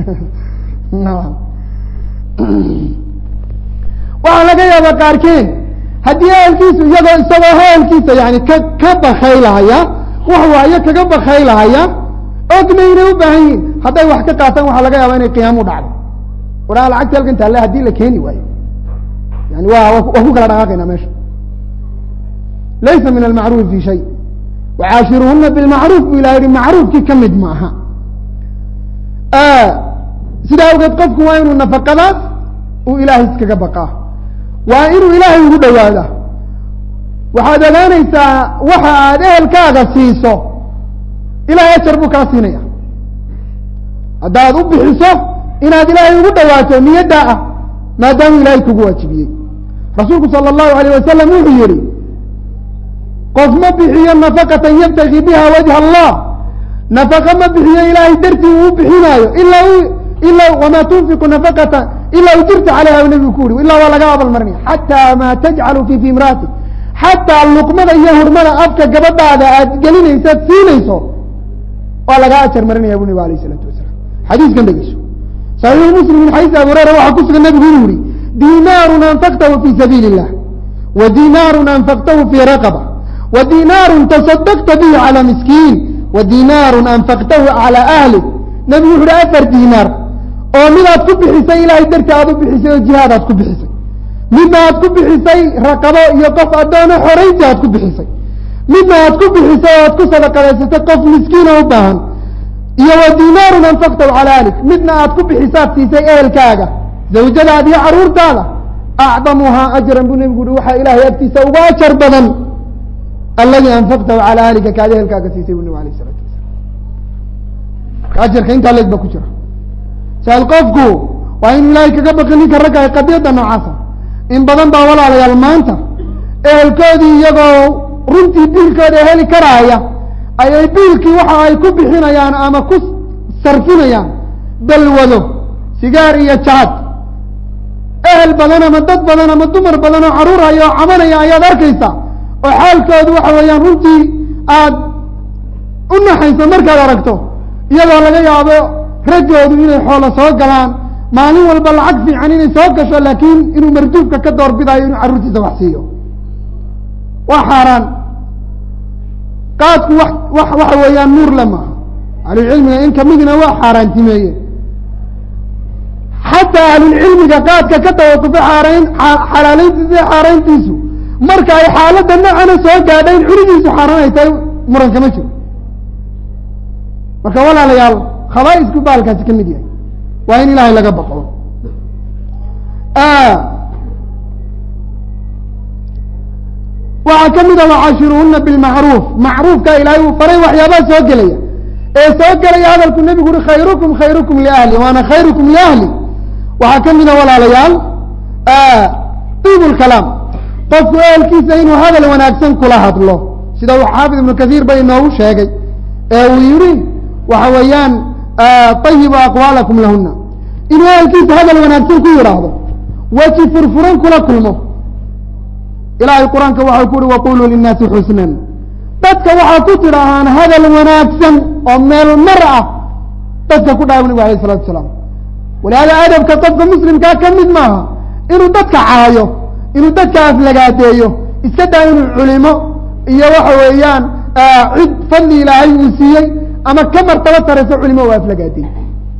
waxaa laga yaabaa qaarkeen haddii ehelkiisu iyagoo isagoo ehelkiisa yani ka ka bakaylahaya wax waayo kaga bakaylahaya ogna inay u baahan yihin hadday wax ka qaataan waxaa laga yaaba inay qiyaam u dhacdo waraa lacagta halkan taale haddii la keeni waayo yani wa waa ku kala dhaqaaqayna meesha laysa min almacruufi fi shay wacaashiruhuna bilmacruuf bu ilah yihi macruufkii ka mid maaha sidaa awgeed qofku waa inuu nafaqadaas uu ilaahay iskaga baqaa waa inuu ilaahay ugu dhawaada waxaad ogaanaysaa waxa aad ehelkaaga siiso ilahay ajar buu kaa siinaya haddaad u bixiso inaad ilaahay ugu dhawaato niyaddaa ah maadaamuu ilaahay kugu waajibiyey rasuulku sala allahu alayh wasalam wuxuu yihi qof ma bixiyo nafaqatan yabtagi biha wajha allah nafaqa ma bixiyo ilaahay dartii uu bixinaayo ilaa ilaa wamaa tunfiqu nafaqata ilaa ujirta calayha u nabigu ku uri ilaa waa laga abaalmarinaya xataa maa tajcalu fi fi imraati xataa luqmada iyo hurmada afka gabadhaada aad gelinaysaad siinayso waa lagaa ajar marinaya bu nabig alayh isalaatu wasalaam xadiiskan dhegeyso saxiixu muslim min xadiis abi hureyra waxaa ku sugan nabigu inuu yihi dinaarun anfaqtahu fi sabiili illah wa dinaarun anfaqtahu fi raqaba wa dinaarun tasadaqta bihi calى miskiin wa dinaarun anfaqtahu calى ahlik nabigu wuxu uhi afar dinaar oo midaad ku bixisay ilahay darti aad u bixisay oo jihaad aad ku bixisay midna aad ku bixisay raqabo iyo qof addoono xoraynti aad ku bixisay midna aad ku bixisay oo aad ku sadaqadaysatay qof miskiina u baahan iyo wa dinaarun anfaqtahu calى ahlik midna aad ku bixisaad siisay ehelkaaga zawjadaada iyo caruurtaada acdamuhaa ajran buu nebigu uhi waxaa ilaahay agtiisa uga ajar badan alladii anfaqtahu calaa ahlika kaad ehelkaaga siisay bu nabig alayh isalatu wasalam ajarka intaa leeg ba ku jira saal qofku waa inuu ilaahay kaga baqi ninka ragga ay qadiyadda noocaasa in badan baa walaalayaal maanta ehelkoodii iyagoo runtii biilkooda heli karaaya ayay biilkii waxa ay ku bixinayaan ama ku sarfinayaan dalwado sigaar iyo jaad ehel badan ama dad badan ama dumar badan oo caruuraya oo cabanaya ayaad arkaysa oo xaalkoodu waxa weeyaan runtii aada u naxayso markaad aragto iyadoo laga yaabo raggoodu inay xoolo soo galaan maalin walba lacag fiican inay soo gasho laakiin inuu marduufka ka doorbidayo inuu carruurtiisa wax siiyo waa xaaraan qaadku wax wax waxa weeyaan nuur le maaha ahlulcilmiga in kamidina waa xaaraantimeeye xataa ahlulcilmiga qaadka ka tawaqufay xaarayn xalaaleyntiisa iyo xaarayntiisu marka ay xaaladda noocana soo gaadha in cunidiisu xaaraan ay tahay muran kama jiro marka walaalayaal khabaa-isku baalkaasi ka mid yahay waa in ilaahay laga baqo waxaa ka mid a wacashiruhuna bilmacruuf macruufka ilaahay uu faray waxyaabaha soo gelaya ee soo gelaya hadalku nebigu uri khayrukum khayrukum liahli waana khayrukum liahli waxaa ka mid a walaalayaal diib lkalaam qofku ehelkiisa inuu hadal wanaagsan kula hadlo sida uu xaafid ibnu kasiir ba inoogu sheegay ee uu yihi waxa weeyaan ayibu aqwaalakum lahuna inuu ehelkiisa hadal wanaagsan ku yidhaahdo weji furfuran kula kulmo ilaahay qur-aanka waxau ku uhi waquluu linnaasi xusnan dadka waxaa ku tidhaahaan hadal wanaagsan oo meel mar ah dadka ku dhaha nabigu alayh isalatu asalaam walihaada adabka qofka muslimkaa ka mid maaha inuu dadka caayo inuu dadka aflagaadeeyo iska daa inuu culimo iyo waxa weeyaan cid fadli ilaahay uu siiyey ama ka martaba tarayso culimo u aflagaadeey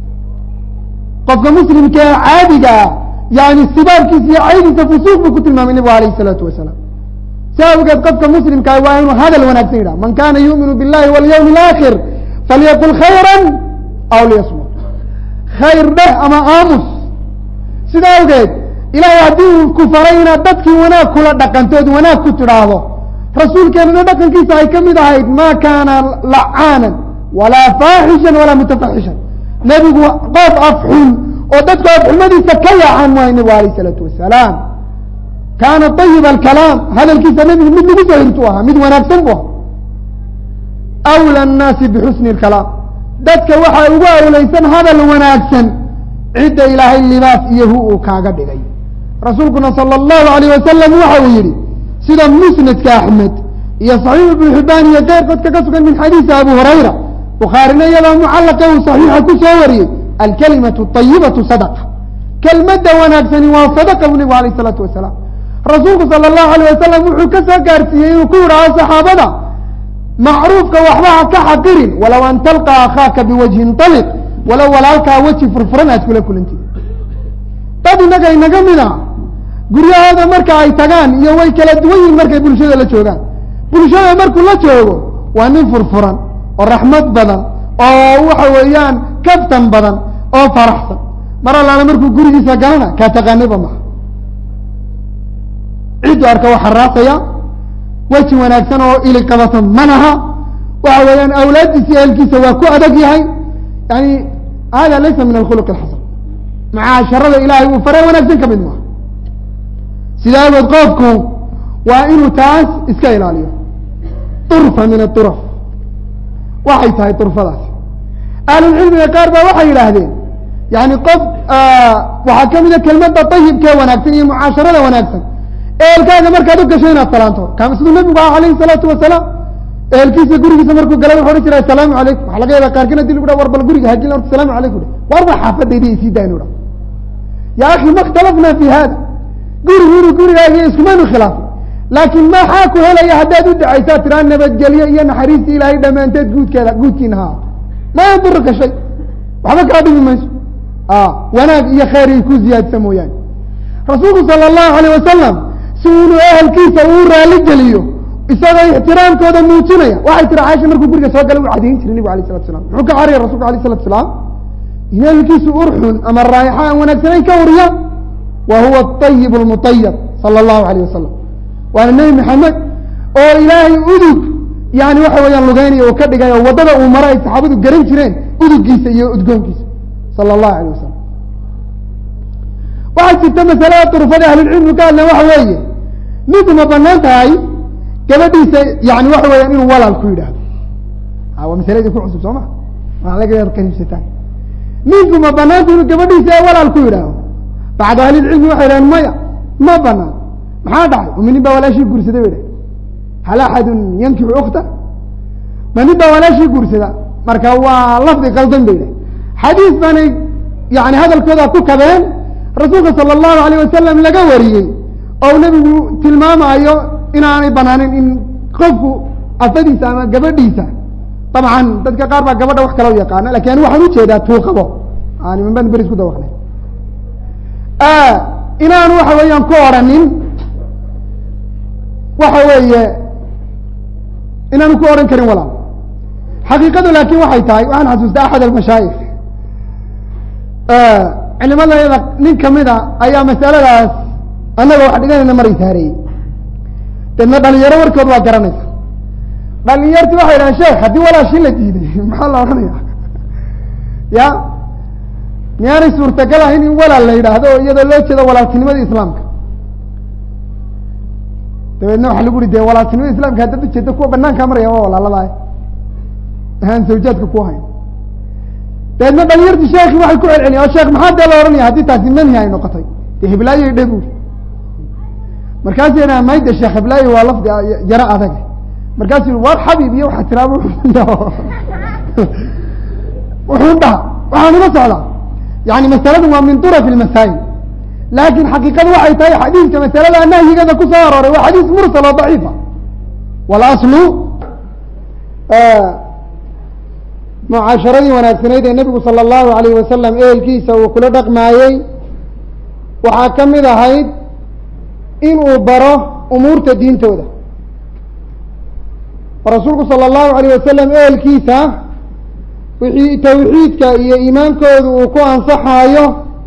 qofka muslimka ee caadigaa yani sibaabkiisa iyo caydiisa fusuuq buu ku tilmaamay nabigu alayh isalaatu wasalaam si awgeed qofka muslimkaa waa inuu hadal wanaagsan yidhaha man kana yuuminu billahi walyawmi alaakhir falyaqul khayra aw liyasmut khayr dheh ama aamus sida awgeed ilaahay haddii uu ku faray inaad dadkii wanaag kula dhaqantood wanaag ku tidhaahdo rasuulkeenuna dhaqankiisa ay ka mid ahayd ma kaana lacaanan walaa faaxishan walaa mutafaxishan nebigu qof afxun oo dadku afxumadiisa ka yaacaan waayo nebigu alayh isalaatu wasalaam kaana ayiba alkalaam hadalkiisa nebigu mid lagu sahirtu ahaa mid wanaagsan bu ahaa awla annaasi bixusni lkalaam dadka waxaa ugu awlaysan hadal wanaagsan cidda ilaahay libaas iyo hu uu kaaga dhigay rasuulkuna sala allahu alayh wasalam waxa uu yihi sida musnadka axmed iyo saxiix ibnu xibaan iyo keyrkood kaga sugan min xadiisi abu hurayra bukhaarina iyadoo mucallaqa uu saxiixa ku soo wariyey alkalimatu ayibatu sadaqa kelmadda wanaagsani waa sadaqa buu nebigu alayh isalaatu wasalaam rasuulku sala allahu alayh wasalam wuxuu ka soo gaarsiiyey inuu ku yidhaaho saxaabada macruufka waxba ha ka xaqirin walow an talqa akhaaka biwajhin taliq walow walaalkaa weji furfuran aad kula kulantid dad innaga inaga mid a guryahooda marka ay tagaan iyo way kala duwan yihin markay bulshada la joogaan bulshada markuu la joogo waa nin furfuran oo raxmad badan oo waxa weeyaan kaftan badan oo faraxsan mar allaala markuu gurigiisa galana kaa taqaaniba maha ciddu arka waa xaraasaya weji wanaagsan oo ili qabato manaha waxa weeyaan awlaaddiisa iyo ehelkiisa waa ku adag yahay yani hada laysa min alkhuluq alxasan macaasharada ilaahay uu fare wanaagsan ka mid maaha sida awood qofku waa inuu taas iska ilaaliyo durfa min aduraf waxay tahay durfadaasi ahlulcilmiga qaar baa waxay yidhaahdeen yani qof waxaa ka mida kelmadda ayibkee wanaagsan iyo mucaasharada wanaagsan ehelkaaga markaad u gasho inaad salaanto kama siduu nabigu aha alayhi salaatu wasalaam ehelkiisa gurigiisa markuu galay wuxu odhan jiray asalaamu calaykum waxa laga yaaba qaarkin hadii lagu dha war bal guriga hagin horta asalaamu calaykum war ba xaafadayda isii daa inu dha ya akhi ma ikhtalafna fi hada gurigu inuu gurigaaga iskumaynu khilaafay laakiin maxaa ku helaya haddaad u dacaysaa tiraa nabadgelyo iyo naxariista ilaahay dhammaanteed guudkeeda guudkiina ha ma yadurka shay waxba kaa dhimi mayso wanaag iyo khayr ay ku ziyaadsa mooyaane rasuulku sala allahu alayh wasalam si inuu ehelkiisa uu raali geliyo isagoo ixtiraamkooda muujinaya waxay tiri caaisha markuu guriga soo galay u cadayn jiray nebigu alayh salatu salam muxuu ka caraya rasulku alayh salatu salaam in ehelkiisu urxun ama raayaxa aan wanaagsanayn ka wariya wa huwa aطayib اlmuطayab salى اllahu alayh wasalam waana nebi maxamed oo ilaahay udug yani waxa weeyaan lugeynaya oo ka dhigay oo waddada uu maro ay saxaabadu garan jireen udugiisa iyo udgoonkiisa sala allahu alayh wasalam waxaa jirta masalada durufada ahlulcilmi ka hadleen waxa weeye ninku ma banaan tahay gabadhiisa yani waxa weeyaan inuu walaal ku yidhaahdo waa masaladii ku cusub soo ma waa laga qariibsataan ninku ma banaanta inuu gabadhiisa walaal ku yidhaahdo bacdu ahlilcilmi waxay dhahen maya ma banaan maxaa dhacay ma nin baa walaashii guursaday bay dhaheen hal axadun yankixu ukta ma nin baa walaashii guursada marka waa lafdi qaldan bay dhaheen xadiis baanay yani hadalkooda ku kabeen rasuulka sala allahu alayh wasalam laga wariyey oo nebigu tilmaamayo inaanay banaanin in qofku afadiisa ama gabadhiisa dabcan dadka qaar baa gabadha wax kala u yaqaana lakin ani waxaan ujeedaa tuuqabo niman baan beri isku dawaqnay inaanu waxa weeyaan ku odhanin waxa weeye inaanu ku odhan karin walaal xaqiiqadu laakin waxay tahay waxaan xasuustaa axad almashaayik culimadayada nin kamida ayaa masaladaas annaga wax dhiganayna maray saareeyey deedna dhalinyaro warkood waa garanaysa dhalinyarti waxay dhahan sheekh haddii walaashii la diiday maxaa la odhanaya ya miyaanay suurtagal ahayn in walaal la yidhaahdo oo iyadoo loo jeedo walaaltinimada islaamka dabeedna waxa lagu uri de walaaltinimada islamka haddaad ujeeda kuwa banaankaa maraya waa walaaladaay ahaan zawjaadka ku hayn dabeedna dhalinyarti sheekhi waxay ku celceliya o sheekh maxaa dee la ohanaya haddii taasi manhi ay noqotay dee hiblaayo dhe buri markaasuu yidhaha mayda sheekh hiblaayo waa lafdi yaro adag markaasuu yihi war xabiib iyo waxaa tiraaba wuxuu dhaha waxaan ula socdaa yani masaladu waa min duraf ilmasaayil laakin xaqiiqadu waxay tahay xadiidka masalada nahyigeeda ku soo arooray waa xadiis mursal oo daciifa walaslu mucaasharadii wanaagsanayd ee nebigu sala allahu alayh wasalam ehelkiisa uu kula dhaqmaayey waxaa ka mid ahayd inuu baro umuurta diintooda oo rasuulku sala allahu alayh wasalam ehelkiisa wixii tawxiidka iyo iimaankooda uu ku ansaxaayo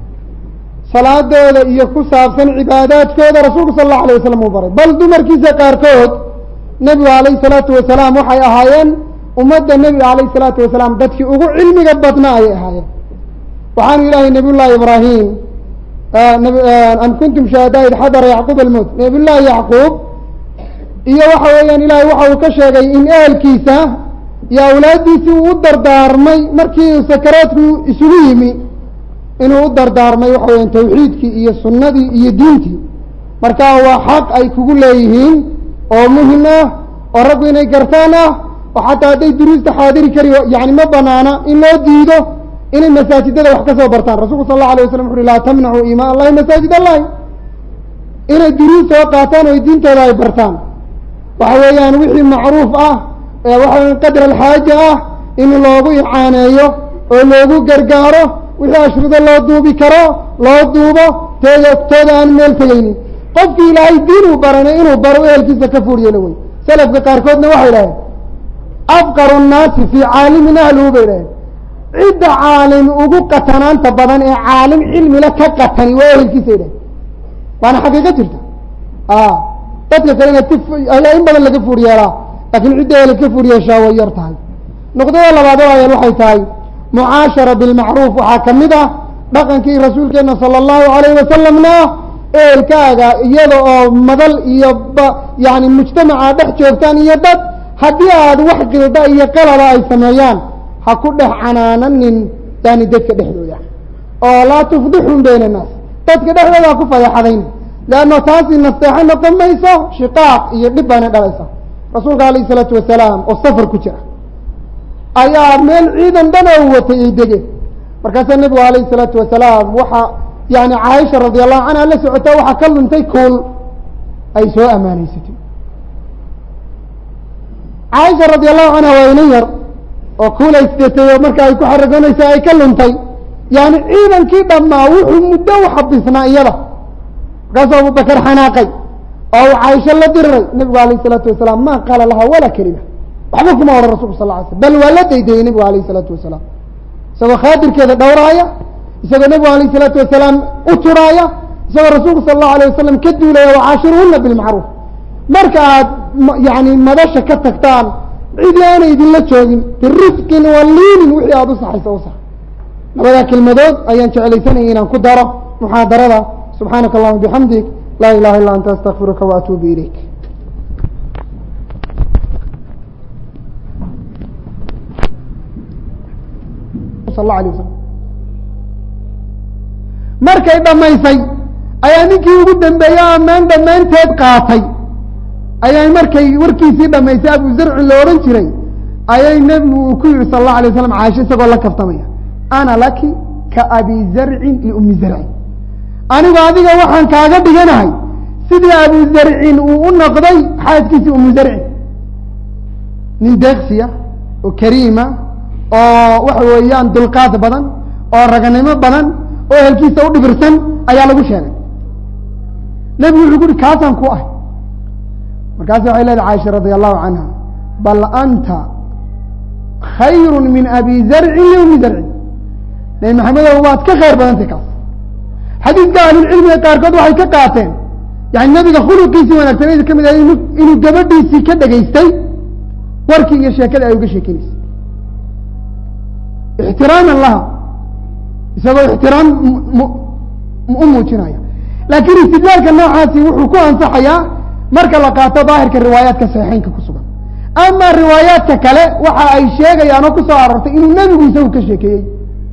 salaadooda iyo ku saabsan cibaadaadkooda rasuulku sala allahu alayh wasalam uu baray bal dumarkiisa qaarkood nebigu alayhi salaatu wasalaam waxay ahaayeen ummadda nebiga alayhi salaatu wasalaam dadkii ugu cilmiga badna ayay ahaayeen waxaanu ilaahay nabiy llahi ibraahim am kuntum shuhadaa id xadara yacquub almowt nabiy llahi yacquub iyo waxa weeyaan ilahay waxa uu ka sheegay in ehelkiisa iyo awlaaddiisii uu u dardaarmay markii uu sakaraadku isugu yimi inuu u dardaarmay waxa weeyaan tawxiidkii iyo sunnadii iyo diintii marka waa xaq ay kugu leeyihiin oo muhim ah oo raggu inay gartaan ah oo xataa hadday duruusta xaadiri kari yani ma banaana in loo diido inay masaajidada wax ka soo bartaan rasulku sal allahu alay waslam wuxu uhi laa tamnacuu imaa allahi masaajid allahi inay duruus soo qaataan oo diintooda ay bartaan waxa weeyaan wixii macruuf ah ee waxa qadr alxaaja ah in loogu icaaneeyo oo loogu gargaaro wixii ashrido loo duubi karo loo duubo tooda tooda aan meel tegaynin qofkii ilaahay diin uu baranay inuu baro ehelkiisa ka fuur yeelo wey salafka qaarkoodna waxay dhaheen afqaru nnaasi fii caalimin ahluhu bay dhaheen cidda caalim ugu qatanaanta badan ee caalim cilmila ka qatani waa ehelkiisa dhaheen waana xaqiiqo jirta dadka kale inaad ka in badan laga fuur yeelaa laakiin cidda ehel ka fuur yeeshaa way yar tahay nuqdada labaad ayaan waxay tahay mucaashara bilmacruuf waxaa ka mid ah dhaqankii rasuulkeena sala allahu alayh wasalamna ehelkaaga iyada oo madal iyo yani mujtamaca dhex joogtaan iyo dad haddii aad wax qilda iyo qalaba ay sameeyaan ha ku dhex canaananin yani dadka dhexdooda oo laa tufdixun bayna annaas dadka dhexdooda ha ku fadeexadayn leanno taasi nasteexo noqon mayso shiqaaq iyo dhib baana dhalaysa rasuulka alayh isalaatu wasalaam oo safar ku jira ayaa meel ciidan dhan oo watay ay degeen markaasaa nebigu alayhi isalaatu wasalaam waxa yani caaisha radi allahu canha la socota waxaa ka luntay kuul ay soo amaaneysatay caaisha radi allahu canha waa inan yar oo kuul ay sidatay oo marka ay ku xaragoonaysa ay ka luntay yani ciidankii dhammaa wuxuu muddo u xabisnaa iyada markaasuu abubakar xanaaqay oo uu caaisho la diriray nebigu alayh isalaatu wasalaam ma qaala laha walaa kelima waxba kuma odhan rasulku sal ly slm bal waa la daydayey nebigu alayh isalaatu wasalaam isagoo khaadirkeeda dhowraaya isagoo nebigu alayh isalaatu wasalaam u turaaya isagoo rasuulku sala allahu alayh wasalam ka duulaya wacaashiruhuna bilmacruuf marka aad yani madasha ka tagtaan cidi aana idinla joogin birifqin wa liinin wixii aada u saxayso u sax labadaa kelmadood ayaan jeclaysanaya inaan ku daro muxaadarada subxaanaka allahuma bixamdik laa ilaha illa anta astakfiruka waatuubu ilayk sal la alay wasalam markay dhamaysay ayaa ninkii ugu dambeeyey ammaan dhammaanteed qaatay ayay markay warkiisii dhamaysay abu zarcin la odhan jiray ayay nebigu uu ku yihi sal allahu alay waslam caasho isagoo la kaftamaya ana laki ka abi zarcin liumi zarcin anigu adiga waxaan kaaga dhiganahay sidii abu zarcin uu u noqday xaaskiisii umu zarcin nin deeksiya oo kariima oo waxa weeyaan dulqaad badan oo raganimo badan oo ehelkiisa u dhibirsan ayaa lagu sheegay nebigu wuxuu ku uhi kaasaan ku ah markaasi waxay leedahay caaisha radia allahu canha bal anta khayru min abi zarcin liumi zarcin nabi maxamedow waad ka khayr badantay kaas xadiidka ahlulcilmiga qaarkood waxay ka qaateen yani nebiga khuluqiisii wanaagsaneyd ka mid ah inuu gabadhiisii ka dhegaystay warkii iyo sheekada ay uga sheekinaysay ixtiraaman laha isagoo ixtiraam u muujinaya laakiin istidlaalka noocaasi wuxuu ku ansaxayaa marka la qaato daahirka riwaayaadka saxiixeynka ku sugan ama riwaayaadka kale waxa ay sheegayaan oo kusoo arortay inuu nebigu isagu ka sheekeeyey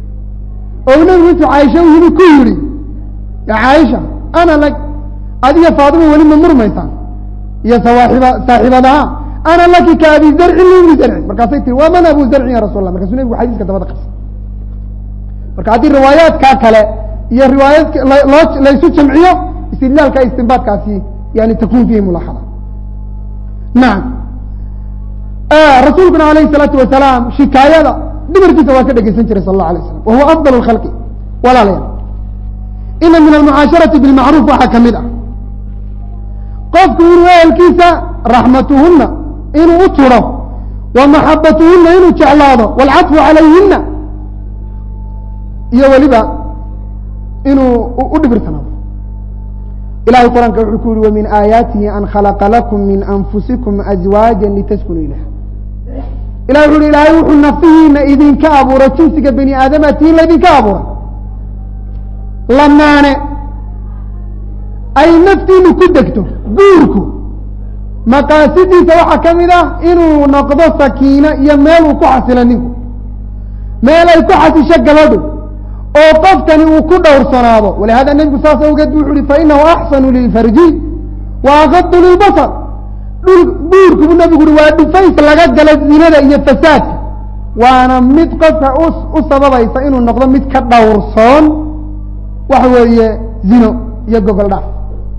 oo nebigu intuu caaisha u yimi ku yihi ya caaisha ana lag adiga faadima weli ma murmaysaan iyo sawaaxiba saaxiibadaha ana laki ka abi zarcin liumi zarcin markaasay tiri waa man abu zarcin ya rasul allah markaasuu nebigu xadiiska dabada qabsay marka haddii riwaayaadkaa kale iyo riwaayaadka loo laysu jamciyo istidlaalka istinbaadkaasi yani takun fihi mulaaxada nacam rasuulkuna alayhi الsalaatu wasalaam shikaayada dumarkiisa waa ka dhegeysan jiray sal اllah alay slam wa huwa afdal اkhalqi walaalayaal ina min almucaasharati bilmacruuf waxaa kamid ah qofku inuu ehelkiisa raxmatuhuna inuu u turo wa maxabatuhuna inuu jeclaado wاlcadfu calayhina iyo weliba inuu u dhibirsanaado ilahay quraanka wuxuu ku yihi wmin aayaatihi an khalaqa lakum min anfusikum azwaaja litaskunuu ilayha ilah wuxu uhi ilaahay wuxuu nafihiina idinka abuuray jinsiga bani aadamatiin laydinka abuuray lamaane ay naftiinu ku degto guurku maqaasidiisa waxaa ka mid ah inuu noqdo sakiino iyo meel uu ku xasilo ninku meel ay ku xasisho gabadhu oo qofkani uu ku dhowrsanaado walihada nebigu saas awgeed bu wuxu uhi fainahu axsanu lilfarji wa akadu lilbasar dhul buurku buu nebigu uhi waa dhufays laga galo zinada iyo fasaadka waana mid qofka u sababaysa inuu noqdo mid ka dhowrsoon waxa weeye zino iyo gogol dhaaf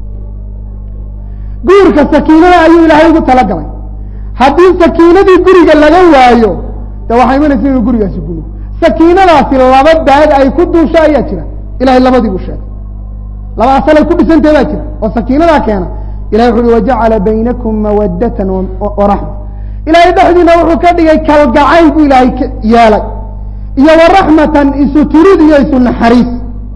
guurka sakiinada ayuu ilaahay ugu talagalay haddii sakiinadii guriga laga waayo de waxaa imanaysa inuu gurigaasi gumo sakiinadaasi laba daad ay ku duusho ayaa jira ilahay labadii buu sheegay laba asalay ku dhisantee baa jira oo sakiinadaa keena ilahay wuxu uhi wajacala baynakum mawadatan waraxma ilahay dhexdiina wuxuu ka dhigay kalgacayl buu ilaahay ka yeelay iyo waraxmatan isu turid iyo isu naxariis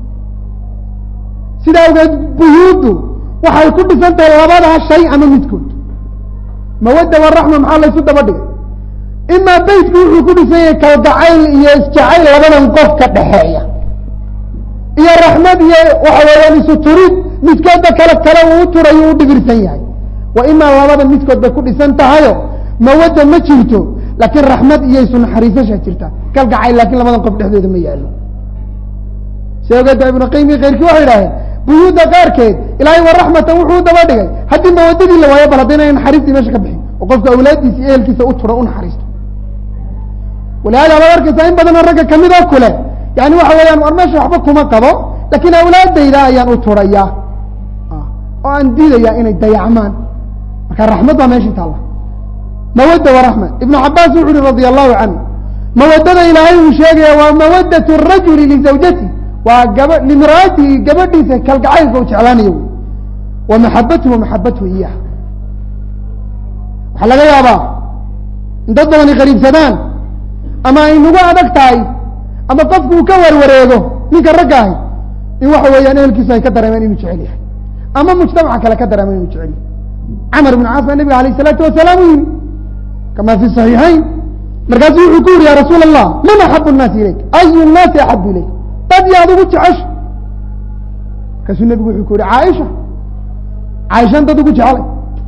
sida awgeed buyuuddu waxay ku dhisan tahay labadaa shay ama midkood mawadda waraxma maxaa laysu daba dhigay imaa beytku wuxuu ku dhisan yahay kalgacayl iyo isjacayl labadan qof ka dhexeeya iyo raxmad iyo waxa weeyaan isu turid midkoodba kale kale uu u turayo u dhibirsan yahay wa imaa labada midkood bay ku dhisan tahayo mawadda ma jirto laakiin raxmad iyo isu naxariisashaa jirta kalgacayl laakiin labadan qof dhexdooda ma yaalo si ogeeda ibnu qayim iyo keyrkii waxay idhaaheen buyuudda qaarkeed ilaahay wa raxmatan wuxuu u daba dhigay haddii mawadadii la waayo bal haddayna naxariistii meesha ka bixin oo qofka awlaaddiisa iyo ehelkiisa u tura u naxariisto walihaada baad arkaysaa in badanoo ragga kamid oo kule yani waxa weeyaan war meesha waxba kuma qabo laakiin awlaadayda ayaan u turayaa oo aan diidayaa inay dayacmaan marka raxmad baa meesha taalla mawadda wa raxma ibnu cabaas wuxu uhi radia allahu canhu mawadada ilaahay uu sheegaya waa mawadat rajuli lizawjati waa gaba limraatihi gabadhiisa kalgacaylka u jeclaanayo wa maxabatuhu maxabatuhu iyaha waxaa laga yaabaa in dad badani qariibsadaan ama ay nagu adag tahay ama qofku uu ka warwareego ninka ragga ahi in waxa weeyaan ehelkiisu ay ka dareemeen inuu jecel yahay ama mujtamaca kale ka dareemeen inuu jecel yahay camar ibn caas baa nabiga alayh isalaatu wasalaam u yimi kama fi saxiixayn markaasu wuxuu ku yuri ya rasuul allah man axabu nnaasi ilayk ayu nnaasi axabu ilayk dad yaad ugu jecesha markaasuu nebigu wuxuu ku yihi caaisha caaishan dad ugu jecelay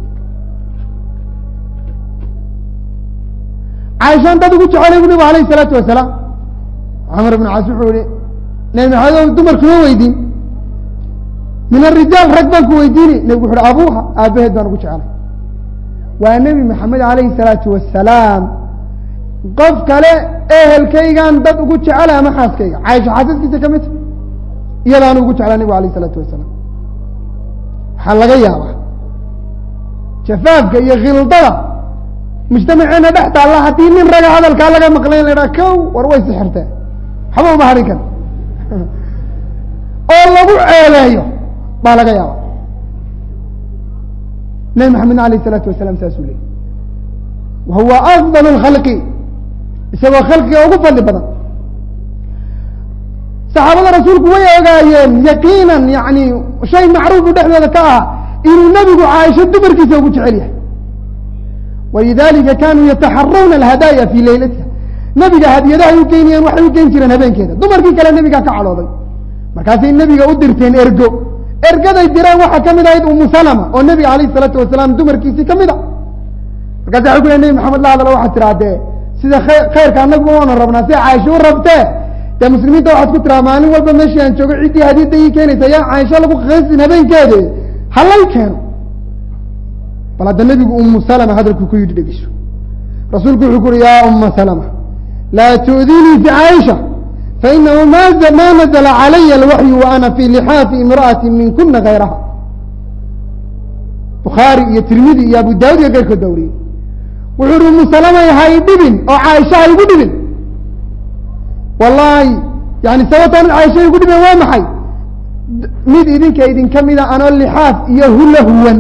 caaishan dad ugu jecelay bu nabigu alayh isalaatu wasalaam camar ibn caas wuxuu yihi nabi maxamed dumarkuma weydiin min arijaal rag baan ku weydiini nebigu wuxu uhi abuuha aabaheed baan ugu jecelay waa nebi maxamed alayhi salaatu wasalaam qof kale ehelkaygaan dad ugu jecela ama xaaskayga caaisha xaasaskiisa ka midta iyadaanu ugu jeclaa nebigu alayh isalaatu wasalaam waxaa laga yaabaa jafaafka iyo khildada mujtamaceena dhex taalla haddii nin raga hadalkaa laga maqlay la idhaha kow war way sixirteen waxba uma harin kara oo lagu ceeleeyo baa laga yaaba nebi maxamedna alayh isalaatu wasalaam saasuu leeyay wa huwa afdal اlkhalqi isagoo khalqiga ugu fadli badan saxaabada rasuulku way ogaayeen yaqiinan yani shay macruufu dhexdooda ka ah inuu nebigu caaisho dumarkiisa ugu jecel yahay walidalika kanuu yataxarawna alhadaaya fi leylatiha nebiga hadiyadahay u geynayeen waxay u geyn jireen habeenkeeda dumarkii kale nebigaa ka cadhooday markaasay nebiga u dirteen ergo ergaday direen waxaa ka mid ahayd umu salama oo nebiga alayh isalaatu wasalaam dumarkiisii ka mid a markaasa waxay ku ley nebi maxamed la hadalo waxaad tirahdee sida khayrka anagu waana rabnaa si caaisho u rabtee dee muslimiinta waxaad ku tiraa maalin walba meeshii aan joogo ciddii hadiyadda ii keenaysa yaa caaisho lagu qaysin habeenkeede halay keeno bal hadda nebigu umu salama hadalku ku yidhi dhegeyso rasuulku wuxuu ku uhi yaa uma salama laa tu'dinii fi caaisha fainahu ma ma nazla calaya alwaxyu wa ana fi lixaafi imra'ati min kuna gayraha bukhaari iyo tirmidi iyo abu daawud iyo keyrkood baa wariyey wuxuu uhi umu salamay ha i dhibin oo caaisha ha igu dhibin wallahi yani sababtaan caaisha igu dhibin waa maxay mid idinka idinka mida anoo lixaaf iyo hula huwan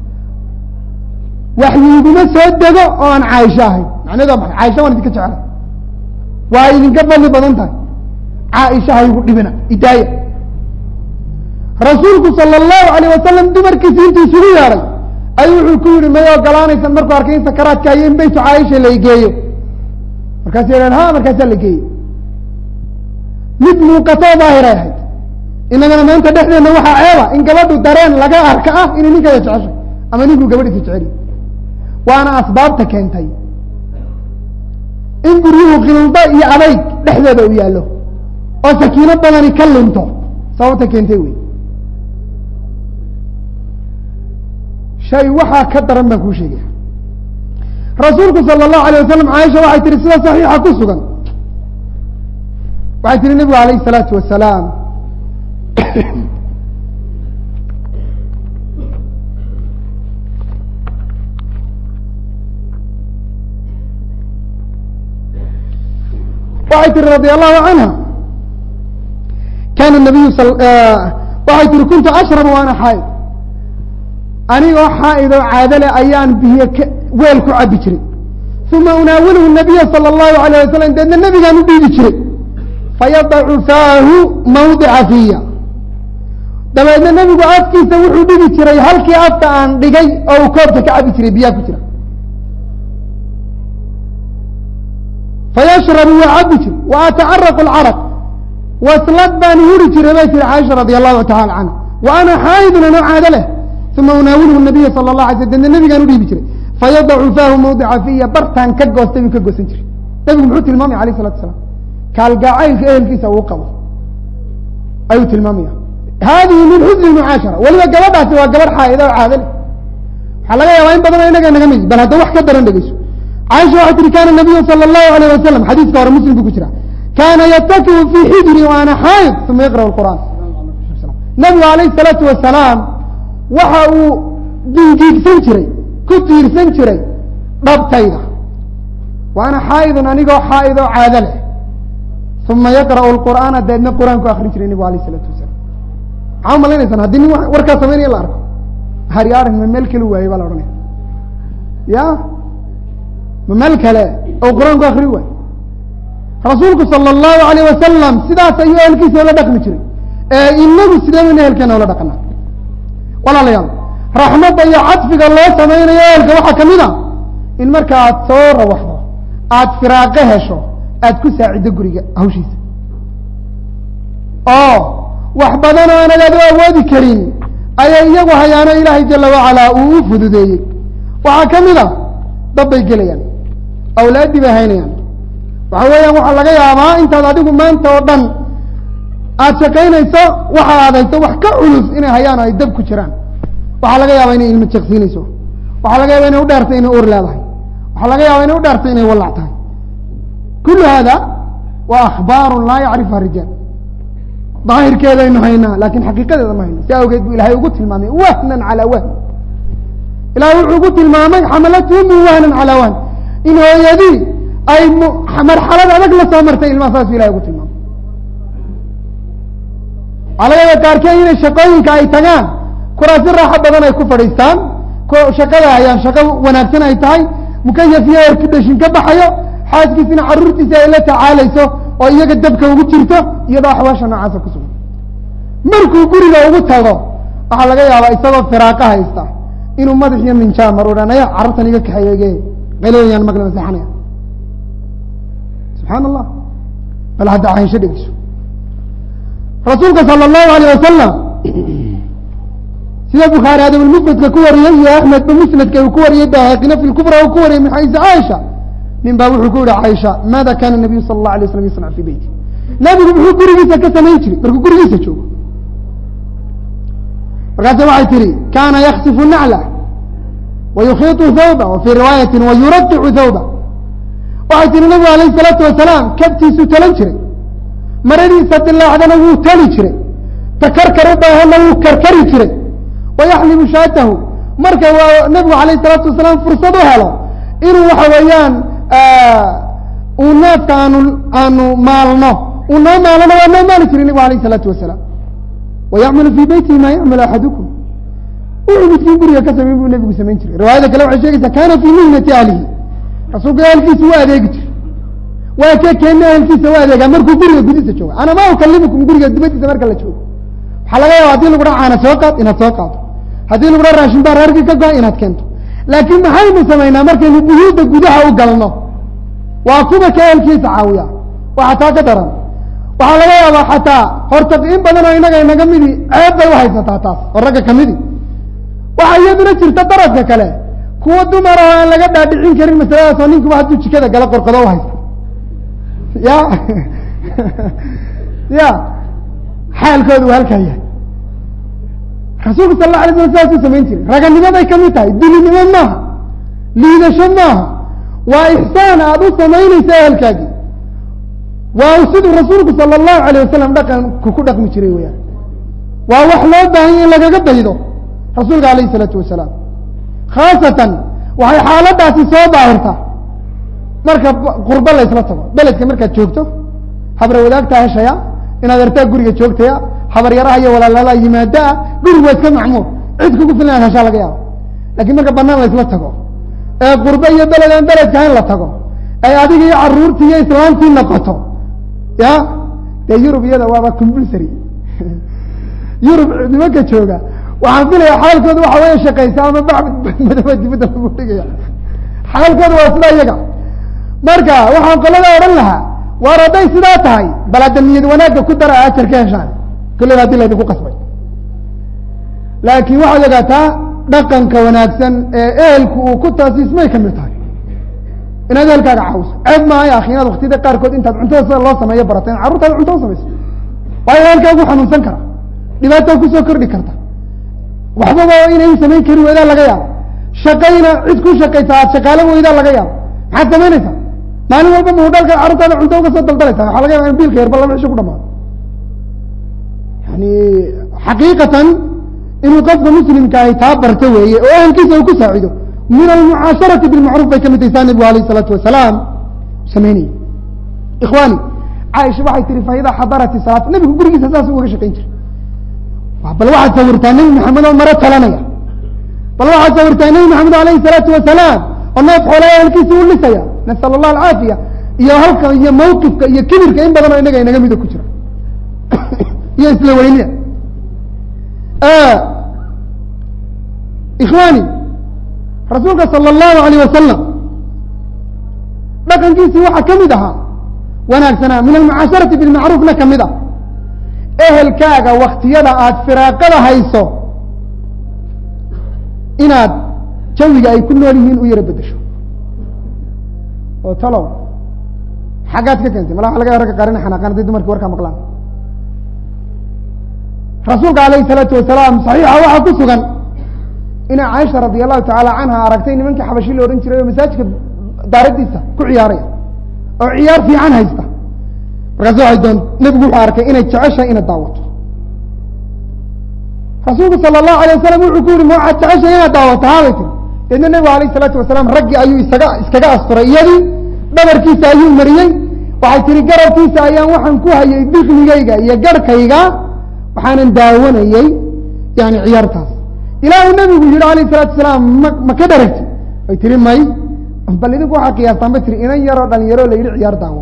waxyu iguma soo dego oo aan caaisho ahayn macnaheed waa maxay caaisha waan idinka jeclay waa idinka fadli badan tahay caaisha ha igu dhibina idaaya rasuulku sala allahu alayh wasalam dumarkiisi intuu isugu yeedhay ayuu wuxuu ku yihi may ogolaanaysan markuu arkay in sakaraadka hayo in beytu caaisha la geeyo markaasa yidhahn ha markaasaa la geeyey mid muuqatoo daahiray ahayd inagana maanta dhexdeena waxaa ceeba in gabadhu dareen laga arka ah inay ninkeeda jeceshay ama ninkuu gabadhiisa jeceliy waana asbaabta keentay in guryuhu khildo iyo adayg dhexdooda u yaallo oo sakiino badani ka lunto sababta keentay wey shay waxaa ka daran baan kuu sheegaya rasuulku sala allahu alayh wasalam caaisha waxay tihi sida saxiixa ku sugan waxay tihi nebigu alayh isalaatu wasalaam waxay tihi radi allahu canha kana nabiyu waxay tihi kuntu ashrabu waana xaaid anigoo xaaid oo caadale ayaan biyo weel ku cabi jiray uma unaawiluhu nabiya sala allahu alayh wasalam deedna nebigaan u dhiibi jiray fayadacu faahu mawdica fiya dabeedna nebigu afkiisa wuxuu dhigi jiray halkii afka aan dhigay oo uu koobka ka cabi jiray biyaa ku jira fayashrabu waa cabi jir wa atacaraqu alcaraq waslad baan huri jiray bay tiri caaisha radi allahu tacala canha wa ana xaayidun anoo caado leh uma unaawiluhu nabiya sala la alay sl deedna nebigaan u dhiibi jiray fayadacu faahu mawdica fiya bartaan ka goostay buu ka goosan jiray nebigu muxuu tilmaamaya alayh salatu asalaam kaalgaacaylka ehelkiisa uu qabo ayuu tilmaamaya haadihi min xusni mucaashara weliba gabadhaasi waa gabadh xaa'ida oo caado leh waxaa laga yaabaa in badanoo inaga naga mid bal hadda wax ka daran dhegeyso caaisha waxay tihi kana nabiyu sala allahu alayh wasalam xadiiska hore muslim buu ku jira kaana yatakiu fii xijri wa ana xaayid uma yaqra'u lqur'aan nabigu alayh salaatu wasalaam waxa uu dingiigsan jiray ku tiirsan jiray dhabtayda wa ana xaa'idun anigoo xaa'id oo caado leh uma yaqra'u lqur'aana deedna qur-aanku akrin jiray nebigu alayh isalaatu wasalaam maxaa umalaynaysan haddii nin warkaa samaynaya la arko hari arag ma meel kale waayey baa la odhanaya ya ma meel kale oo qur-aanku akri waayo rasuulku sala allahu alayh wasalam sidaas ayuu ehelkiisa la dhaqmi jiray ee inagu sidee baynu ehelkeena ula dhaqanaa walaalayaal raxmadda iyo cadfiga loo samaynayo ehelka waxaa kamid a in marka aad soo rawaxdo aada firaaqo hesho aada ku saaciddo guriga hawshiisa oo wax badan oo aanad adu awoodi karin ayay iyagu hayaano ilaahay jala wacalaa uu u fududeeyey waxaa ka mid a dab bay gelayaan awlaaddii bay haynayaan waxa weeyaan waxaa laga yaabaa intaad adigu maanta oo dhan aada shaqaynayso waxa aad hayso wax ka culus inay hayaan oo ay dab ku jiraan waxaa laga yaabaa inay ilma jeqsiinayso waxaa laga yaaba inay u dheertay inay ur leedahay waxaa laga yaaba inay u dheertay inay wallac tahay kullu hada waa akhbaaru laa yacrifuha rijaal daahirkeedaynu haynaa lakin xaqiiqadeeda ma hayno si awgeed buu ilahay ugu tilmaamay wahnan calaa wahn ilahay wuxuu ugu tilmaamay xamalathu min wahnan calaa wahn in hooyadii ay marxalad adag la soo martay ilmaha saas bu ilahay ugu tilmaamay alagada qaarkeed inay shaqooyinka ay tagaan kuraasi raaxo badan ay ku fadhiistaan shaqada hayaan shaqo wanaagsan ay tahay mukayaf iyo erkudhashin ka baxayo xaaskiisina caruurtiisa ay la tacaalayso oo iyaga dabka ugu jirto iyadoo axwaasha noocaasa ku sugan markuu guriga ugu tago waxaa laga yaabaa isagoo firaaqa haysta inuu madax iyo minjaamar odhanaya carruurtan iga kaxeeyege qalooyaan maqli maseexanaya subxaan allah bal hadda caynsho dhegeyso rasuulka sala allahu alayh wasalam sida bukhaari adabulmufradka ku wariyey iyo axmedba musnadka uu ku wariyey bahaaqina fi lkubra uu ku wariyey min xaysi caaisha nin baa wuxuu ku yihi caaisha maada kana nabiyu sala allahu alay slam yasnac fi beyti nabigu muxuu gurigiisa ka samayn jiray markuu gurigiisa joogo markaasa waxay tihi kana yaksifu nacla wa yukhiitu thawba wa fii riwaayatin wa yuraqicu thawba waxay tihi nabigu alayh salaatu wasalaam kabtiisuu talan jiray maradiisa dilaacdana wuu tali jiray takarkar u baahana wuu karkari jiray wayaxlibu shaatahu marka waa nabigu alayh salaatu wasalaam fursad u helo inuu waxa weeyaan uu neefka aanu aanu maalno uu noo maalano waa noo maali jiray nabigu alayh salaatu wasalaam wayacmalu fii beytihi maa yacmalu axadukum wuxuu midkiin guriga ka samayn buu nebigu samayn jiray riwaayada kale waxay sheegaysaa kana fii mihnati ahlihi rasuulka ehelkiisa waa adeegi jiray waa ka keena ehelkiisa u adeegaa markuu guriga gudihiisa jooga ana ma ukalimukum guriga dibadiisa marka la joogo waxaa laga yaaba hadii lagu dhaa caana soo qaad inaad soo qaado haddii lagu dhaa raashin baa reerkii ka go-a inaad keento laakiin maxaynu samaynaa markaynu buyuudda gudaha u galno waa kuwa ka ehelkiisa caawiya waxa taa ka daran waxaa laga yaabaa xataa horta in badan oo inaga inaga midi ceeb bay uhaysataa taas oo ragga kamidi waxaa iyaduna jirta daradka kale kuwa dumar oo aan laga dhaadhicin karin masaladaas oo ninkuba hadduu jikada gala qorqodo uhaysta ya ya xaalkoodu waa halkaa yahay rasuulku sal la alay slam sidaasuu samayn jiray raganimaday kamid tahay dulinimo maaha liidasho maaha waa ixsaan aada u samaynaysa ehelkaagii waa siduu rasuulku sala allahu alayh wasalam dhaqanku ku dhaqmi jiray weyaan waa wax loo baahanya in lagaga daydo rasuulka alayh isalaatu wasalaam khaasatan waxay xaaladaasi soo daahirtaa marka qurbo la ysla tago beledka markaad joogto habra wadaagtaa heshaya inaad artaa guriga joogtaya habaryaraha iyo walaalaalaa yimaadaa gurigu waa iska macmuur cid kugu filan inaad heshaa laga yaabo lakiin marka banaan la isla tago ee qurbe iyo beled aan beledka in la tago ay adiga iyo caruurtii iyo islaamtii noqoto ya dee yurub iyada waaba compulsory yurub nimanka jooga waxaan filaya xaalkooda waxa weya shaqaysa ama bacbad madaba dibadda lagu dhigaya xaalkooda waa sidaa iyaga marka waxaan qolada odhan lahaa waar hadday sidaa tahay bal hadda niyad wanaagga ku dara ajar ka heshaan kulleyba hadii laydinku qasbay laakiin waxaad ogaataa dhaqanka wanaagsan ee ehelku uu ku taasiismay kamid tahay inaad ehelkaaga caawiso ceeb maayo akhi inaad waktiyada qaarkood intaad cuntada sida loo sameeyo barata in carruurtaada cunto u samayso waayo ehelkaagu xanuunsan kara dhibaata kusoo kordhi karta waxbaba inay samayn kari weydaa laga yaabo shaqayna cid ku shaqaysa aad shaqaalo weydaa laga yaabo maxaad samaynaysaa maalin walba mahudhalka carruurtaada cunto uga soo daldalaysa waxaa laga yaba in biilka yarba laba cisho ku dhamaado yani xaqiiqatan inuu qofka muslimka ahi taa barto weeye oo ehelkiisa uu ku saacido min almucaasharati bilmacruuf bay kamid tahay saa nabigu alayh isalaatu wasalaam samaynaya ikhwani caaisha waxay tihi faida xadarati salaat nabigu gurigiisa saas ugaga shaqayn jiray bal waxaad sawirtaa nebi maxamed oo maro talanaya bal waxaad sawirtaa nebi maxamed alayhi salaatu wasalaam oo neef xoolaa ehelkiisa u lisaya nasal allah alcaafiya iyo halka iyo mawqifka iyo kibirka in badan oo inaga inaga mida ku jira iyo isla weynida ikhwaani rasuulka sala allahu alayh wasalam dhaqankiisii waxaa ka mid ahaa wanaagsanaa min almucaasharati bilmacruufna ka mid ah ehelkaaga waktiyada aada firaaqada hayso inaad jawiga ay ku nool yihiin u yaro bedesho oo talow xaggaad ka keentay mala waa laga ragga qaarina xanaaqaan hadday dumarkii warkaa maqlaan rasuulka alayhi salaatu wasalaam saxiixa waxaa ku sugan inay caaisha radi allahu tacaala canha aragtay nimankii xabashi la odhan jiray oo masaajidka daaradiisa ku ciyaaraya oo ciyaar fiican haysta markaas waxay doon nebigu wuxuu arkay inay jeceshahay inay daawato rasuulku sala allahu alay wasalam wuxuu ku yihi ma waxaad jeceshahay inaad daawato haabay tiri deedna nebigu alayh isalaatu wasalaam raggii ayuu isaga iskaga asturay iyadii dhabarkiisa ayuu mariyey waxay tihi garabkiisa ayaan waxaan ku hayay diknigayga iyo garhkayga waxaanan daawanayey yani ciyaartaas ilaa uu nebigu yihi alayh salatu wasalaam ma ma ka dharagti way tihi may bal idinku waxaa qiyaastaan ba tiri inan yaroo dhalinyaro la yidhi ciyaar daawo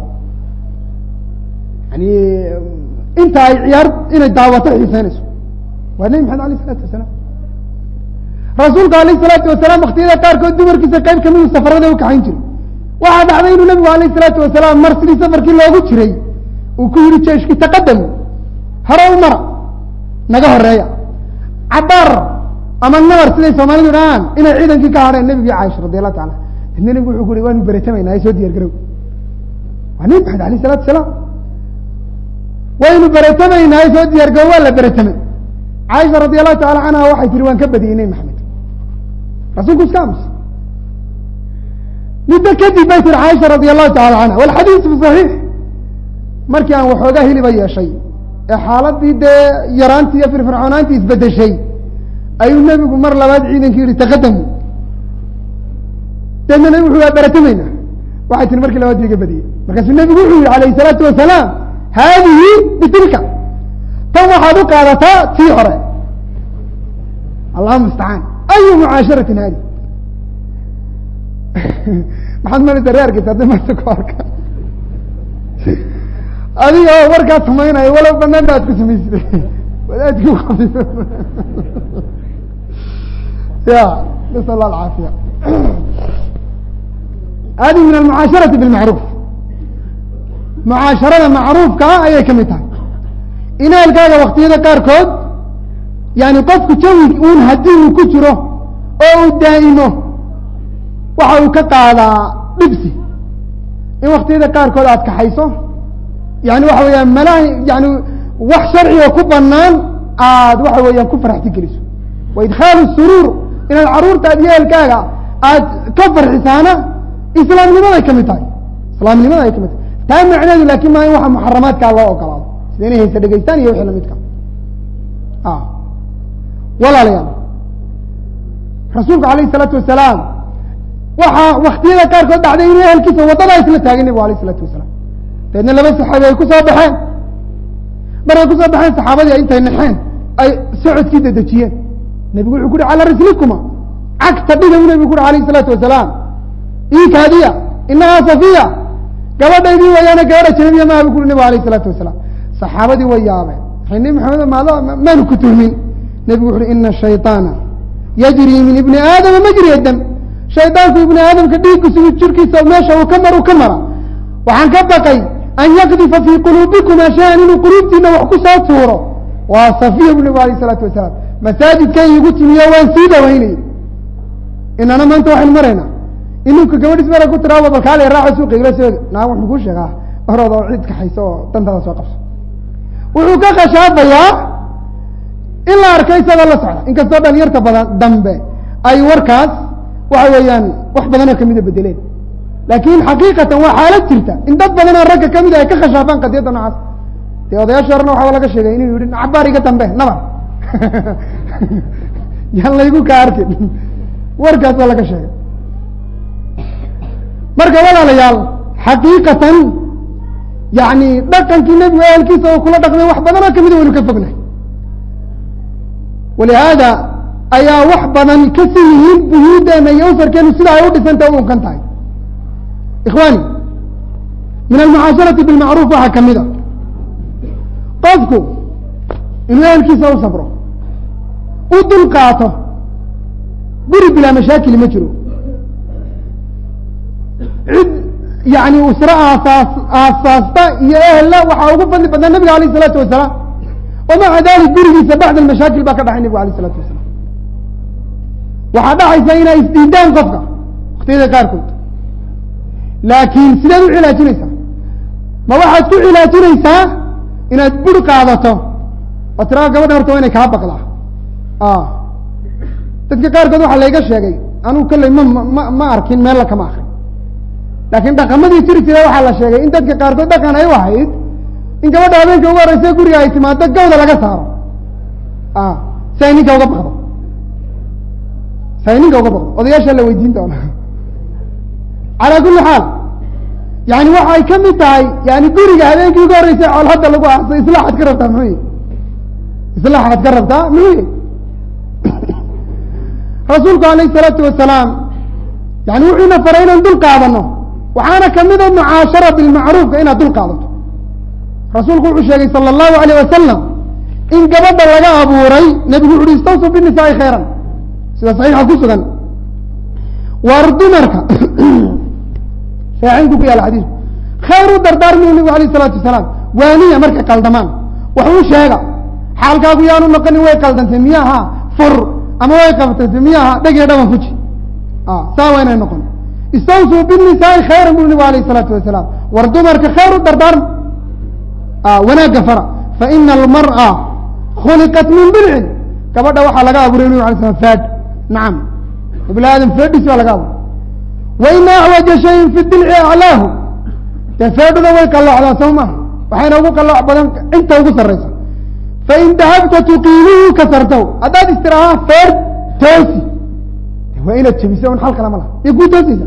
yani inta ay ciyaar inay daawato xiiseynayso waa nebi maxamed alayh isalaatu wasalaam rasuulka alayh isalaatu wasalaam waktiyada qaarkood dumarkiisa qayb kamidu safarada u kaxayn jiray waxaa dhacday inuu nebigu alayh isalaatu wasalaam mar sidii safarkii loogu jiray uu ku yihi jeeshkii taqadamu hore u mara naga horeeya cabaar ama nabar siday soomaalidu dhahaan inay ciidankii ka hadheen nebigi caaisha radi allahu taala dadna nebigu wuxuu ku ui waanu beretamaynaa soo diyar garow waa nebi maxamed alayh isalatu wasalaam waynu beretamaynaa soo diyaar garow waa la beretamay caaisha radi allahu taala canha waxay tihi waan ka badiyey nebi maxamed rasuulku iska amus muddo kadib bay tiri caaisha radi allahu tacala canha walxadiisu saxiix markii aan waxoogaa hiliba yeeshay ee xaaladii dee yaraantii iyo firfircoonaantii isbedeshay ayuu nebigu mar labaad ciidankii yihi taqadamu deedna nebigu wuxu waa beratamayna waxay tiri markii labaad iga badiyey markaasuu nebigu wuxuu yihi alayh isalaatu wasalaam haadihi bitilka tan waxaad u qaadataa tii hore allahuma istacaan ayu mucaasharatin haadi maxaad maraysa reerkiisa hadday marta ku arka adiga oo warkaa samaynayo walow banaan ba ad ku samaysida wadaadki uqabi ya nasal allah alcaafiya hadi min almucaasharati bilmacruuf mucaasharada macruufkaa ayay ka mid tahay inaalkaaga waktiyada qaarkood yani qofku jawi uun haddii uu ku jiro oo uu daa'imo waxa uu ka qaadaa dhibsi in waktiyada qaarkood aad kaxayso yani waxa weeyaan mala yani wax sharciga ku banaan aad waxa weeyaan ku faraxti geliso wa idkhaalu suruur inaad caruurtaad iyo eelkaaga aad ka farxisaana islaamnimaday ka mid tahay islaamnimada ay ka mid tahay taa macneedu laakin maa in waxa muxaramaadkaa loo ogolaado sida inay haysa dhegeystaan iyo wixii lamidka walaalayaal rasuulku alayh isalaatu wasalaam waxaa waktiyada qaarkood dhacday inuu ehelkiisa waddadaa isla taagay nebigu alayh isalaatu wasalaam dabeedna laba saxaabi ay kusoo baxeen markay kusoo baxeen saxaabadii intay naxeen ay socodkii dedejiyeen nebigu wuxuu ku uhi calaa rislikuma cagta dhiga u nebigu ku uhi alayh isalaatu wasalaam iikaadiya inahaa safiya gabadhaydii wayaana gabadha janabiya maaha bu ku uhi nebigu alayh isalaatu wasalaam saxaabadii way yaabeen waxay nebi maxamed maado maanu ku tuhmin nebigu wuxu uhi ina shayطaana yajri min ibni aadama majriya dam shaydaanku ibni aadamka dhiiggiisu jirkiisa meesha uu ka mar u ka mara waxaan ka baqay an yakdifa fii quluubikuma shay-an inuu quluubtiina wax ku soo tuuro waa safiya bu nebigu alayh isalaatu wasalaam masaajidkan igu timiyo waan sii dhawaynay inana maanta waxaynu maraynaa ininku gabadhiis mara ku tiraaba balkaale raaco suuqa igla soo naag wuxuu kuu sheegaa horooda oo cid kaxayso oo dantaada soo qabso wuxuu ka khashaafayaa in la arko isagoo la socda inkastoo dhalinyarta badan dambe ay warkaas waxa weeyaan wax badanoo kamida bedeleen laakin xaqiiqatan waa xaalad jirta in dad badanoo ragga kamid ay ka khashaafaan qadiyadda noocaas dee odayaasha horena waxaba laga sheegay inuu yihi cabaar iga dambe nabar yaan laygu ka arkin warkaas baa laga sheegay marka walaalayaal xaqiiqatan yani dhaqankii nebigu ehelkiisa oo kula dhaqmay wax badanoo kamida waynu ka fognahay walihaada ayaa wax badan kasi yihiin buyuudeena iyo usarkeenu sida ay u dhisanta u unkan tahay ikhwani min almucaasharati bilmacruuf waxaa kamid a qofku inuu ehelkiisa u sabro u dul qaato guri bilaa mashaakili ma jiro cid yani usro aasaas aasaasta iyo ehella waxaa ugu fadli badnaa nabiga alayh isalaatu wasalaam wamaca dalik gurigiisa bacd almashaakil baa ka dhaxay nabigu alayh isalaatu wasalaam waxaa dhacaysa inay isdiidaan qofka waktiyada qaarkood laakiin sideed u cilaajinaysaa ma waxaad ku cilaajinaysaa inaad bur qaadato oo tiraa gabadha horta waa inay kaa baqdaa dadka qaarkood waxaa layga sheegay anugu kolley ma ma ma arkin meella kama akrin laakiin dhaqamadii jiri jira waxaa la sheegay in dadka qaarkood dhaqan ay u ahayd in gabadha habeenka ugu horeysa guriga ay timaado gawda laga saaro si ay ninka uga baqdo si ay ninka uga baqdo odayaashaa la weydiin doona calaa kulli xaal yani waxay ka mid tahay yani guriga habeenkii ugu horreysay cool hadda lagu aasay islaaxaad ka rabtaa muxuu islaaxaad ka rabtaa muxuu rasuulku alayh isalaatu wasalaam yani wuxuuna faray inaan dul qaadano waxaana kamida mucaashara bilmacruufka inaad dul qaadato rasuulku wuxuu sheegay sala allahu alayh wasalam in gabadha laga abuuray nebigu wuxu uhi istawsu binisaai khayran sida saxiixa ku sugan war dumarka saxiixinku ku yaala xadiisku khayr u dardaarmiyu nebigu alayh isalaatu wasalaam waaniya markay qaldamaan wax u sheega xaalkaagu yaanu noqonin way qaldantay miyaha fur ama way qabtantay miyaha dhegee dhaban fuji saa waa inay noqon istawsuu binisaai khayran buu nebigu alayh isalaatu wasalaam war dumarka khayr u dardaarma wanaagga fara faina almar'a khuliqat min bilcin gabadha waxaa laga abuuray nabig alay slam faad nacam ibn aadam feedhis baa laga abuuray wa ina acwaja shayin fi dilci aclaahu dee feedhuna way qalloocdaa soo maha waxayna ugu qalooc badan inta ugu sarraysa fain dahabta tuqiimuhu kasartaw haddaad istiraahaa feer toosi waa inaad jebisa un xal kala ma laha iyo kuu toosaysa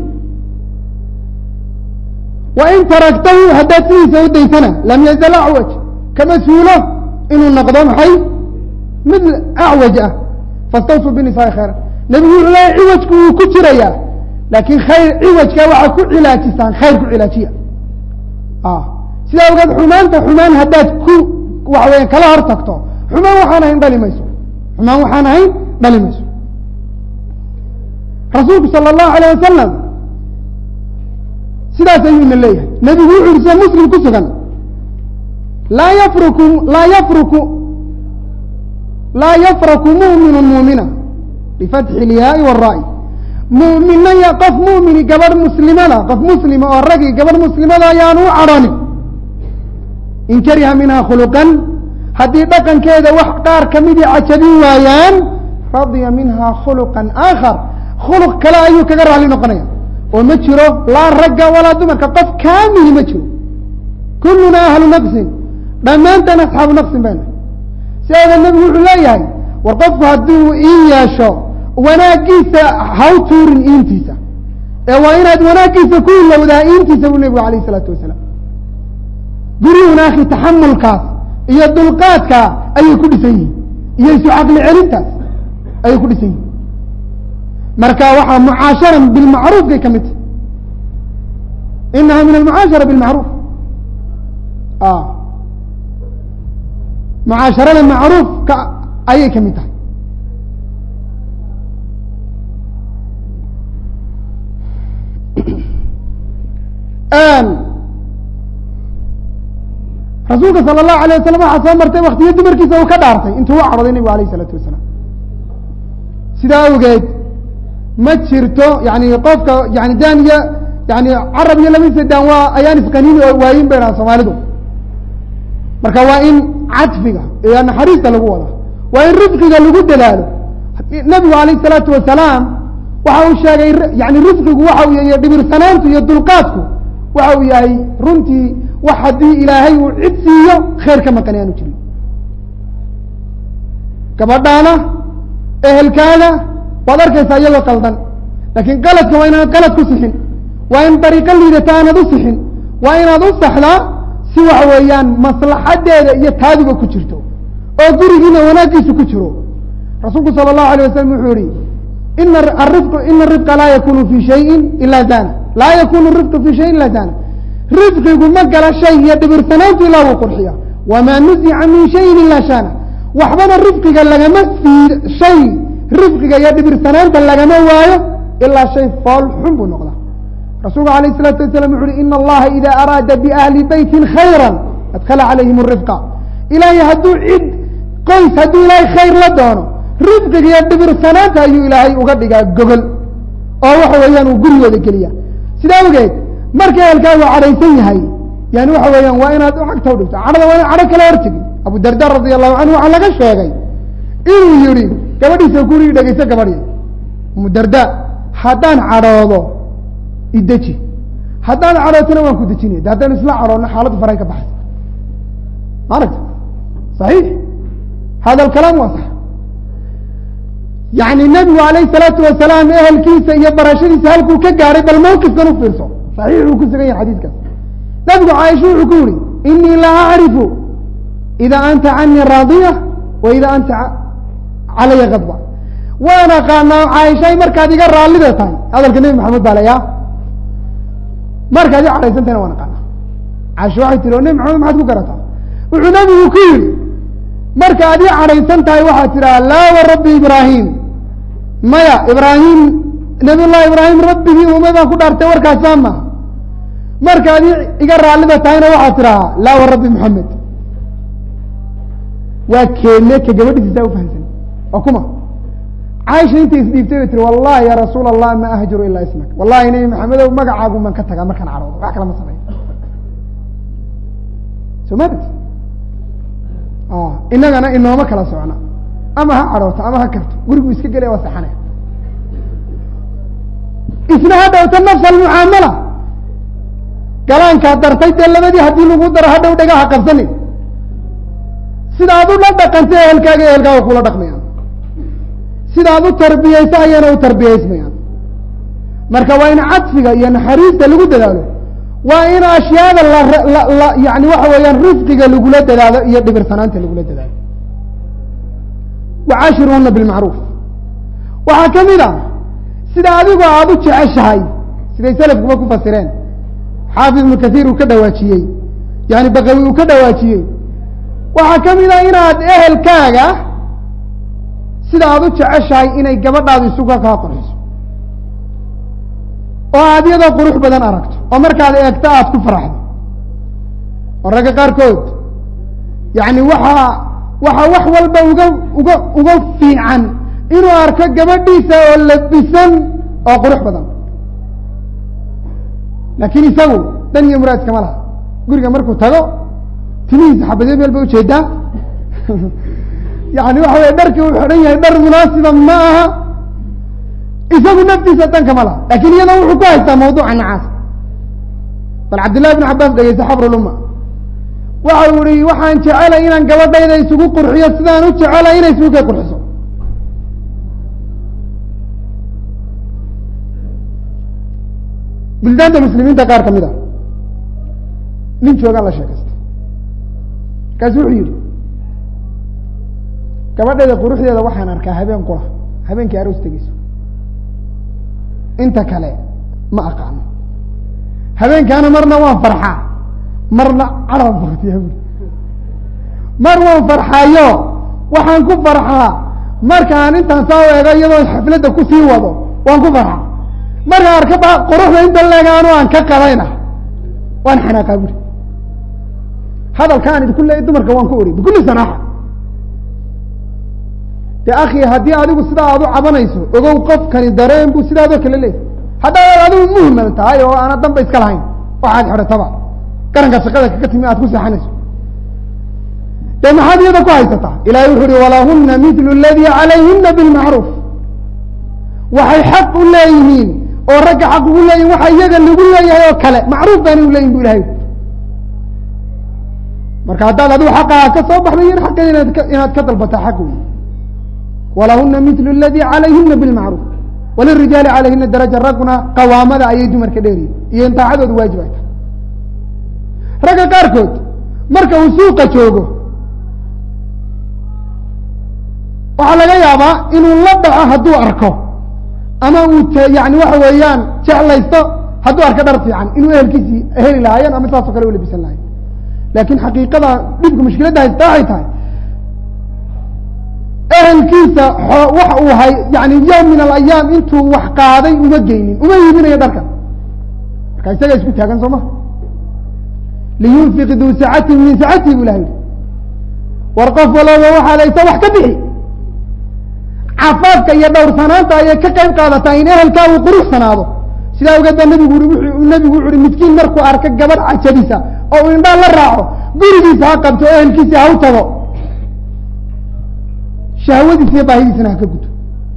wain taragtahu haddaad sidiisa u daysana lam yazal acwaj kama suulo inuu noqdo maxay mid acwaj ah fastawsuu binisaai khayra nebigu wuxuu leeya ciwajku wuu ku jirayaa laakiin khayr ciwajka waxaa ku cilaajisaan khayr ku cilaajiya sidaa ogeed xumaanta xumaan haddaad ku waxa weya kala hor tagto xumaan waxaan ahayn dhali mayso xumaan waxaan ahayn dhali mayso rasuulku sala allahu alayh wasalam sidaas ayuuna leeyahay nebigu wuxu uhi sida muslim ku sugan laa yafruku laa yafruku laa yafraku mu'minu muumina bifatxi ilyaai wara'i mu'mina ya qof mu'mini gabadh muslimada qof muslima oo ragii gabadh muslimada ayaanu u cadhonin in kariha minha khuluqan haddii dhaqankeeda wax qaar kamidii cajabin waayaan radiya minha khuluqan aakhar khuluq kale ayuu kaga raali noqonaya oo ma jiro laa ragga walaa dumarka qof kaamili ma jiro kulluna ahlu naqsin dhammaantaan asxaabu naqsin bayna sideeda nebigu wuxuu leeyahay war qofku hadduu iin yeesho wanaaggiisa haw tuurin iintiisa ee waa inaad wanaaggiisa ku ilowdaa iintiisa buu nebigu alayh isalaatu wasalaam gurihuna akhi taxamulkaas iyo dulqaadkaa ayay ku dhisan yihin iyo isu caqli celintaas ayay ku dhisan yihin marka waxaa mucaashara bilmacruufkay ka mid tahy inaha min almucaashara bilmacruuf mucaasharada macruufka ayay ka mid tahay rasuulka sala allahu alayh wasalam waxaa soo martay waktiyo dumarkiisa uu ka dhaartay intuu u cadhooday nebigu alayh isalaatu wasalaam sidaa awgeed ma jirto yani qofka yani daaniya yani carab iyo labadiisa daan waa ayaan isqaniini oo waayin bay dhaha soomaalidu marka waa in cadfiga iyo naxariista lagu wada waa in rifqiga lagu dadaalo nebigu alayh salaatu wasalaam waxa uu sheegay yani rifqigu waxa uu yahay dhibirsanaantu iyo dulqaadku waxa uu yahay runtii wax haddii ilaahay uu cid siiyo khayr ka maqan aanu jirin gabadhaana ehelkaada waad arkaysaa iyagoo qaldan laakiin qaladka waa inaanad qalad ku sixin waa in dariiqo liidata aanad u sixin waa inaad u saxdaa si waxa weeyaan maslaxadeeda iyo taaduba ku jirto oo gurigiina wanaaggiisu ku jiro rasuulku sala allahu alay wasalam wuxuu yihi ina arifq ina arifqa laa yakunu fi shayin ila zana laa yakunu rifqu fi shayin ila zana rifqigu ma gala shay iyo dhibirsanaantu ilaa wuu qurxiya wamaa nuzica min shayin ila shana waxbana rifqiga lagama sii shay rifqiga iyo dhibirsanaanta lagama waayo ilaa shay fool xun buu noqdaa rasuulku alayh الsalaatu wasalam wuxu uhi ina allaha ida araada biahli beytin khayra adkala calayhim rifqa ilaahay hadduu cid qoys hadduu ilaahay khayr la doono rifqiga iyo dhibirsanaanta ayuu ilaahay uga dhigaa gogol oo waxa weeyaan uu gurigooda geliya sidaa awgeed marka ehelkaagu cadhaysan yahay yani waxa weeyaan waa inaad cagta udhigto cadhada waa ina cadho kala hortegi abu darda radi allahu canhu waxaa laga sheegay inuu yihi gabadhiisa gurigi dhegeyso gabadhi abu darda haddaan cadhoodo ideji haddaan cadhootona waan ku dejinaya de haddaynu isla cadhoodno xaaladdu faray ka baxay ma aragta saxiix hada alkalaam waa sax yani nebigu alayh salaatu wasalaam ehelkiisa iyo barashadiisa halkuu ka gaadhay bal mawqifkan u fiirso saxiix uu ku sugan yahay xadiidkaas nabigu caaisha wuxuu ku yihi inii la acrifu ida anta canii raadiya wa ida anta calaya kadba waan aqaanaa caaishay markaad iga raallida tahay hadalka nebi maxamed baa layaa markaad i cadhaysantahayna waan aqaanaa caaisha waxay tiri o nebi maxamed maxaad ku garataa wuxuu nebigu ku yihi marka ad ii cadhaysan tahay waxaad tidhaha laa wa rabbi ibraahim maya ibraahim nabiy llahi ibraahim rabbigii umay baan ku dhaartay warkaasaa maha markaad i iga raallida tahayna waxaad tidhahaa laa wa rabbi moxamed waa keene ka gabadhiisa saa ufahamsan waa kuma caaisha intay isdhiibtay bay tiri wallahi ya rasuul allah ma ahjuru ilaa ismak wallahi nebi maxamedow magacaagu maan ka tagaa markaan cadhoodo wax kala ma sameeyo soo maarti inagana inooma kala socna ama ha cadhooto ama ha karto gurigu iska gelaya waa saxanaya isna ha dhowta nafs almucaamala galaankaa dartay dee labadii haddii lagu daro hadhow dhagaha qabsanin sidaad u la dhaqantay ehelkaaga ehelkaaga kula dhaqmayaan sidaad u tarbiyeysa ayana u tarbiyeysmayaan marka waa in cadfiga iyo naxariista lagu dadaalo waa in ashyaada la yani waxa weeyaan rifqiga lagula dadaalo iyo dhibirsanaanta lagula dadaalo wacaashiruuna bilmacruuf waxaa ka mid a sida adigu aada u jeceshahay siday selafkuba ku fasireen xaafid ibnu kaiir uu ka dhawaajiyey yani bakawi uu ka dhawaajiyey waxaa ka mid a inaad ehelkaaga sida aada u jeceshahay inay gabadhaadu isuga kaa qurxiso oo aad iyadoo qurux badan aragto oo markaad eegto aada ku faraxdo oo ragga qaarkood yani waxaa waxaa wax walba uga uga uga fiican inuu arko gabadhiisa oo labisan oo qurux badan laakiin isagu dan iyo muraad iskama laha guriga markuu tago timihiisa xabadyo meel ba ujeedaa yani waxa weye dharkii uu xidhan yahay dhar munaasiba ma aha isagu naftiisa dan kama laha lakin iyada wuxuu ku haystaa mawduuca nacaas bal cabdillahi bn cabaas dhegeysa xabruluma waxa uu ihi waxaan jecelay inaan gabadhayda isugu qurxiyo sidaan u jecelay inay isugu kay qurxiso buldaanta muslimiinta qaar kamid a nin joogaan la sheekaysta markaasu wuxuu yihi gabadhayda quruxdeeda waxaan arkaa habeen qura habeenkii aroos tegeyso inta kale ma aqaano habeenkaana marna waan farxaa marna cadaan baktiya bui mar waan farxaayo waxaan ku farxaa markaan intaan saa eego iyadoo xafladda kusii wado waan ku farxaa markaan arka ba quruxda inta leegaano aan ka qadayna waan xanaaqaa buri hadalkaan idinku leeyay dumarka waan ku ori bikulli sanaaxa de akhi haddii adigu sidaa aad u cabanayso ogow qofkani dareen buu sidaadoo kale leeyahy haddaad adigu muhmal tahay oo aana danba iska lahayn waxaad xidhataba garanka shaqada kaga timi aad ku seexanayso dee maxaad iyada ku haysataa ilahay wuxu uhi walahuna mitlu ladii calayhina bilmacruuf waxay xaq u leeyihiin oo ragga xaq ugu leeyihin waxa iyaga lagu leeyahay oo kale macruuf baana u leeyihin bu ilahay marka haddaad adigu xaqaa ka soo baxday yan xaqeeda inaad ka inaad ka dalbataa xaq wey walahuna mitlu ladii calayhina bilmacruuf walirijaali calayhina daraja ragguna qawaamada ayay dumarka dheeriyin iyo in taacadooda waajib ay tahay ragga qaarkood marka uu suuqa joogo waxaa laga yaabaa inuu la dhaco hadduu arko ama uu yani waxa weeyaan jeclaysto hadduu arko dhar fiican inuu ehelkiisii heli lahaayeen ama saasoo kale u labisan lahayen laakin xaqiiqada dhibka mushkiladda haysta waxay tahay ehelkiisa wax uu hay yani yowm min alayaam intuu wax qaaday uma geynin uma iibinayo dharkan marka isaga isku taagan soo ma liyunfiq duu sacatin min sacatihi bu ilaha yihi war qof walaba waxaad haysa wax ka bixi cafaafka iyo dhowrsanaanta ayay ka qayb qaadataa in ehelkaa uu quruxsanaado sidaa ogeed baa nabigu ui nabigu wuxu uhi midkiin markuu arko gabadh cajabisa oo uu indhaa la raaco gurigiisa ha qabto o ehelkiisa ha u tago shahwadiisa iyo baahidiisana ha ka guto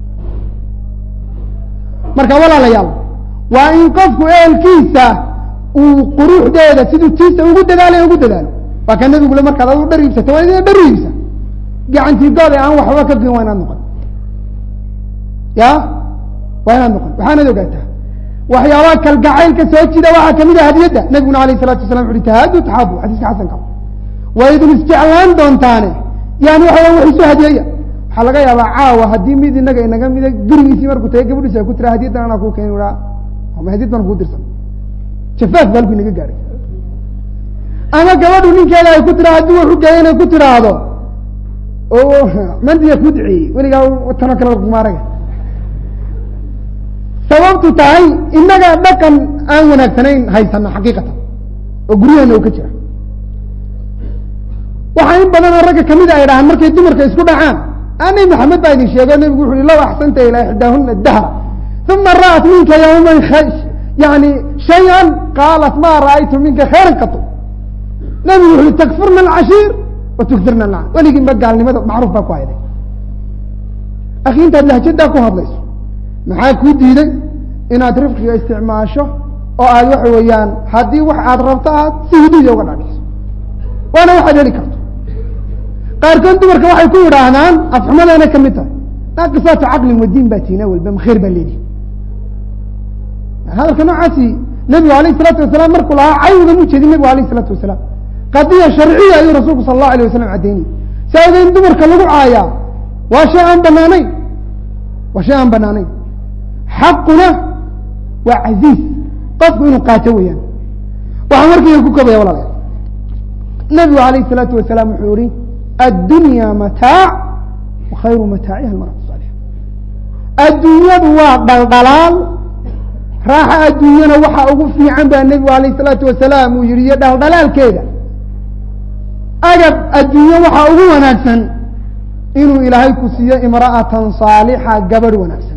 marka walaalayaal waa in qofku ehelkiisa uu quruxdeeda siduu tiisa ugu dadaalayo ugu dadaalo waa ka nabigu le markaad adu dhar iibsato waa ina dhar iibsa gacantii good ee aan waxba ka goyn waa inaad noqon ya waa inaad noqon waxaanad ogaataa waxyaabaha kalgacaylka soo jida waxaa kamid a hadiyadda nabiguna alayh salatu wasala wuxu uhi tahaadu taxaabu xadiiska xasanka waa idin isjeclaan doontaane yani waxa wax isu hadiyeeya waxaa laga yaabaa caawa haddii mid inaga inaga mida gurigiisii markuu tagay gabadhiisa ku tira hadiyaddan anaa kuu keeni aa ama hadiyad baan kuu dirsan jafaaf ba halku inaga gaaray ama gabadhu ninkeeda ay ku tira haddii wuxu geeya inay ku tiraahdo oo mandiga ku duceeyey weligaa tano kale kumaaraga sababtu tahay inaga dhaqan aan wanaagsanayn haysana xaqiiqatan oo guryaheena u ka jira waxaa in badanoo ragga kamida ay dhahaan markay dumarka isku dhacaan nabi maxamed baa idin sheego nebigu wuxu uhi law axsanta ilaa ixdaahuna dahra uma ra'at minka yawman yani shay-an qaalat ma ra'aytu minka khayran qatu nebigu wuxu uhi takfurna alcashiir wa tuktirna alcan weligii ma gaalnimada macruuf baa ku hayday akhi intaad lahjadaa ku hadlayso maxaa kuu diiday inaad rifqiga isticmaasho oo aad waxa weeyaan haddii wax aad rabto aad si huduuda uga dhaadhiciso waana waxaad heli karto qaarkood dumarka waxay ku yidhaahdaan afxumadeena ka mid tahay naaqisaatu caqlin wadiin baa tiina walba makheer baa leedihi hadalka noocaasi nebigu alayh isalaatu wasalaam markuu lahaa cayuga mu jeedin nebigu alayh isalaatu wasalaam qadiya sharciya ayuu rasuulku sala allahu alayh wasalam caddeynayay saa ogeyn dumarka lagu caayaa waa shay aan banaanayn waa shay aan banaanayn xaquna waa casiiz qofku inuu qaato weeyaan waxaa markiiga ku kobaya walaalayaal nebigu alayh isalaatu wasalaam wuxuu yihi addunya mataac wa khayru mataaciha almaratu saalixa adduunyadu waa dhaldhalaal raaxa adduunyana waxa ugu fiican baa nebigu alayh isalaatu wasalaam uu yihi iyo dhaldhalaalkeeda agab adduunye waxaa ugu wanaagsan inuu ilaahay ku siiyo imra'atan saalixa gabadh wanaagsan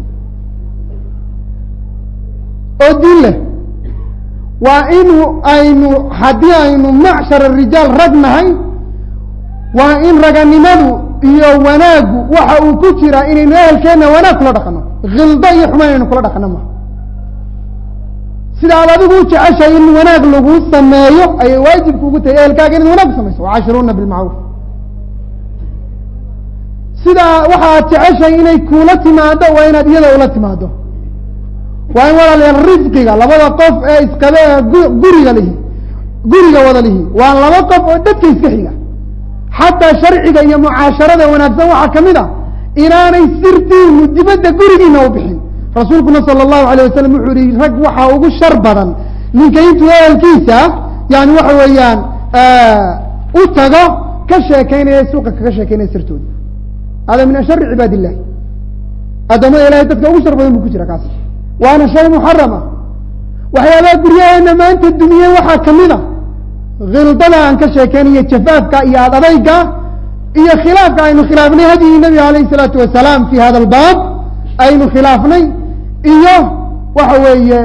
oo diin leh waa inu aynu haddii aynu macshar rijaal rag nahay waa in raganimadu iyo wanaaggu waxa uu ku jiraa inaynu ehelkeenna wanaag kula dhaqano khildo iyo xumaan aynu kula dhaqano maha sida aad adigu u jeceshahay in wanaag lagu sameeyo ayay waajibku ugu tahay ehelkaaga inaad wanaag samayso wacaashiruuna bilmacruuf sidaa waxa aad jeceshahay inay kuula timaado waa inaad iyada ula timaado waa in walaalayaal risqiga labada qof ee isqabe ee guriga lihi guriga wada lihi waa laba qof oo dadka iska xiga xataa sharciga iyo mucaasharada wanaagsan waxaa kamid a inaanay sirtiinu dibadda gurigiina u bixin rasuulkuna sala allahu alayh wasalam wuxuu yihi rag waxaa ugu shar badan ninka intuu ehelkiisa yani waxa weeyaan u tago ka sheekeynaya suuqa kaga sheekeynaya sirtooda hada min ashari cibaad illahi addoomada ilahay dadka ugu shar badan buu ku jira kaas waana shay muxarama waxyaabaha guryaheena maanta dumiye waxaa kamid a khildada aan ka sheekeynayo jafaafka iyo ad adayga iyo khilaafka aynu khilaafnay hadyigii nabiga alayh isalaatu wasalaam fi hada albaab aynu khilaafnay iyo waxa weeye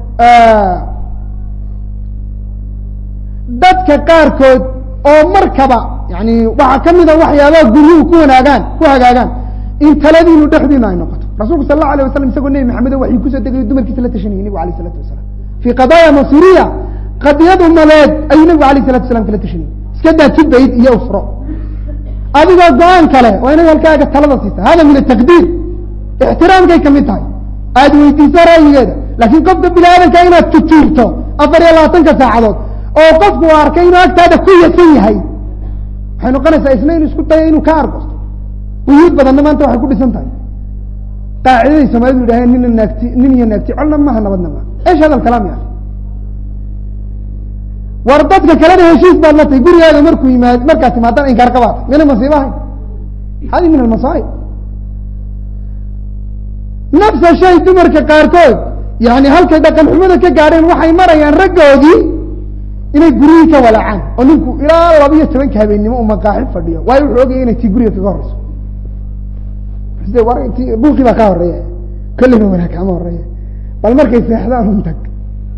dadka qaarkood oo markaba yani waxaa kamid a waxyaabaha guryuhu ku wanaagaan ku hagaagaan in taladiinu dhexdiina ay noqoto rasulku sal allahu alay wasalam isagoo nebi maxamedo waxay kusoo degayo dumarkiisa la tashanayay nebigu alayh isalatu wasalaam fii qadaaya masuriya qadiyadu maleed ayuu nebigu alayh salatu wasalaam kala tashanayay iska daa tibayd iyo usro adigoo go-aan kale waa inaad halkaaga talada siisa hada min ataqdiir ixtiraamkay kamid tahay aada weydiiso ra'yigeeda laakiin qofka bini aadamka inaad tutuurto afar iyo labaatanka saacadood oo qofku u arkay inuu agtaada ku yasan yahay waxay noqonaysaa isna inu isku dayo inuu ka argosto buyuud badanna maanta waxay ku dhisan tahay qaacidaday soomaalidu yidhaheen nina naagti nin iyo naagti colna maha nabadna maha esh hada alkalaam ya war dadka kalena heshiis baad la tahay gurigaaga markuu yimaad markaad timaadana inkaar qabaata mina masiiba ahayn hadi min almasaa'ib nafsa shay dumarka qaarkood yani halkay dhaqan xumada ka gaadheen waxay marayaan raggoodii inay guryihii ka walacaan oo ninku ilaa laba iyo tobanka habeennimo u maqaaxi fadhiyo waayo wuxuu ogaya inay tii guriga kaga horeyso side war ti buuqii baa ka horeeya kolliba wanaag kama horeeya bal markay seexdaan un tag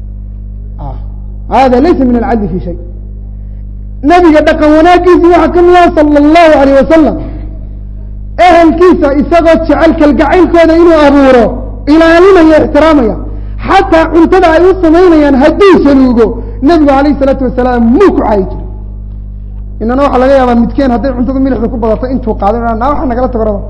hada laysa min alcadli fi shay nabiga dhaqan wanaagiisi waxaa ka mida sala allahu alayh wasalam ehelkiisa isagoo jecel kalgacaylkooda inuu abuuro ilaalinaya ixtiraamaya xataa cuntada ay u samaynayaan hadduu saluugo nebigu alayh isalaatu wasalaam muu ku caayi jiro inana waxaa laga yaabaa midkeen hadday cuntada milixda ku badato intuu qaado naa waxa nagala tagorada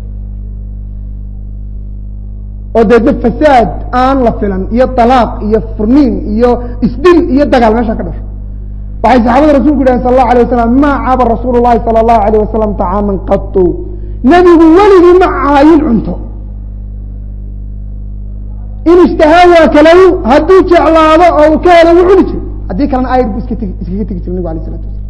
oo deedna fasaad aan la filan iyo talaaq iyo furniin iyo isdil iyo dagaal meesha ka dhasho waxay saxaabada rasulku yidhahen sal allahu alay wasalam ma caba rasuulu llahi sala allahu alayh wasalam طacaaman qatu nebigu weligii ma caayin cunto in ishtahaa waa kalaw hadduu jeclaado oo uu ka helo wuu cuni jiro haddii kalena ayr bu iska tegi iskaga tegi jira nebigu alayh isalatu wasalam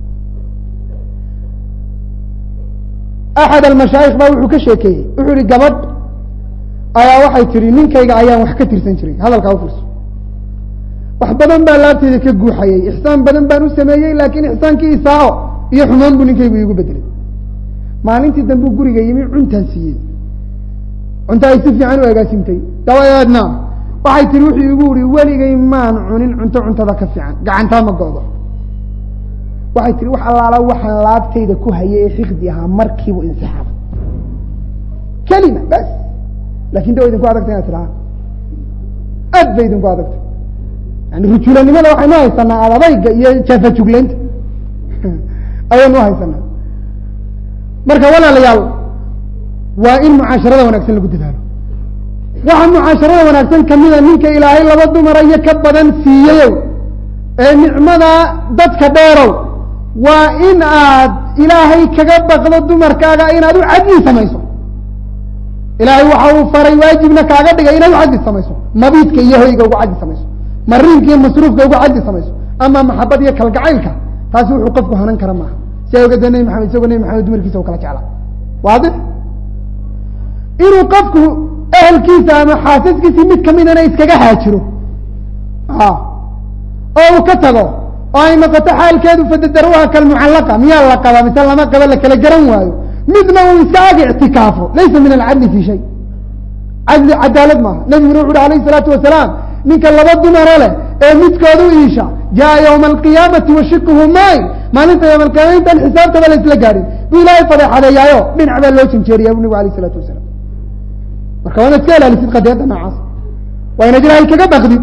axad almashaayikh baa wuxuu ka sheekeeyey wuxuu yihi gabadh ayaa waxay tihi ninkayga ayaan wax ka tirsan jiray hadalkaa ufirso wax badan baa laabteeda ka guuxayay ixsaan badan baan u sameeyey laakiin ixsaankii isaao iyo xumaan buu ninkaygu iigu bedelay maalintii dambuu guriga yimi cuntaan siiyey cunta ay si fiican u agaasintay dabadeedna waxay tihi wuxuu igu ihi weligay maan cunin cunto cuntada ka fiican gacantaa ma go'do waxay tihi wax allaala waxaan laabtayda ku hayay ee xiqdi ahaa markiibu insixaabay kelima bas lakin de wa idinku adagtay inaad tidhaha aad bay idinku adagtay yani rujulanimada waxaynu haysanaa adadayga iyo jaafajuglaynta ayaynu uhaysanaa marka walaalayaal waa in mucaasharada wanaagsan lagu dadaalo waxa mucaasharada wanaagsan kamida ninka ilaahay laba dumara iyo ka badan siiyeyow ee nicmada dadka dheerow waa in aad ilaahay kaga baqdo dumarkaaga inaad u cadli samayso ilaahay waxa uu faray waajibna kaaga dhigay inaad u caddi samayso mabiidka iyo hoyga ugu caddi samayso mariinka iyo masruufka ugu caddi samayso ama maxabad iyo kalgacaylka taasi wuxuu qofku hanan kara maaha si awgeed nebi maxamed isagoo nebi maxamed dumarkiisa u kala jeclaa waadix inuu qofku ehelkiisa ama xaasaskiisii mid kamidana iskaga haajiro oo uu ka tago oo ay noqoto xaalkeedu fadadaruha kalmucallaqa miyaa la qaba mise lama qaba la kala garan waayo midna uu iska ag ictikaafo laysa min alcadli fi shay cadli cadaalad maaha nebiguna wuxu uhi alayh isalaatu wasalaam ninka laba dumaro leh ee midkood u iisha jaa ywma alqiyaamati washikuhu mayn maalinta yowma alqiyama intaan xisaabtaba la isla gaadhin buu ilaahay fadeexadeeyaayo dhinac baa loo janjeeriya bu nebigu alayh isalaatu wasalaam marka waa inaad iska ilaalisid qadiyadda noocaas waa inaad ilaahay kaga baqdid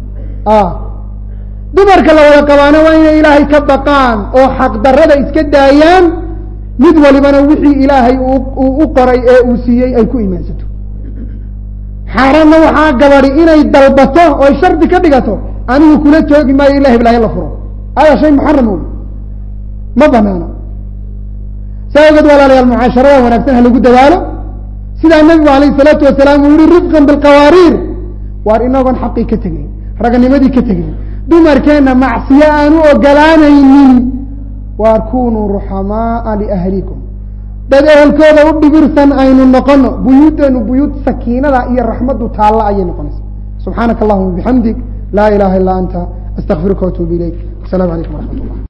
dumarka la wada qabaana waa inay ilaahay ka baqaan oo xaqdarada iska daayaan mid walibana wixii ilaahay uu u qoray ee uu siiyey ay ku imaansato xaaraanna waxaa gabadi inay dalbato oo ay shardi ka dhigato anigu kula joogi maayo ilahi bilaahi la furo hada shay muxaram wey ma banaana saa ogeed walaalayaal mucaasharada wanaagsan ha lagu dadaalo sidaa nebigu alayh isalaatu wasalaam uu yihi rifqan bilqawaariir waar inagoon xaqii ka tegeyn raganimadii ka tegeyn dumarkeenna macsiyo aan u ogolaanaynin waar kunuu ruxamaaa liahlikum dad ehelkooda u dhibirsan aynu noqono buyuudeenu buyuud sakiinada iyo raxmaddu taalla ayay noqonaysa subxaanaka allahuma bixamdig laa ilaha illa anta astaqfiruka watuubu ilayk asalamu calaykum waraxmat ullah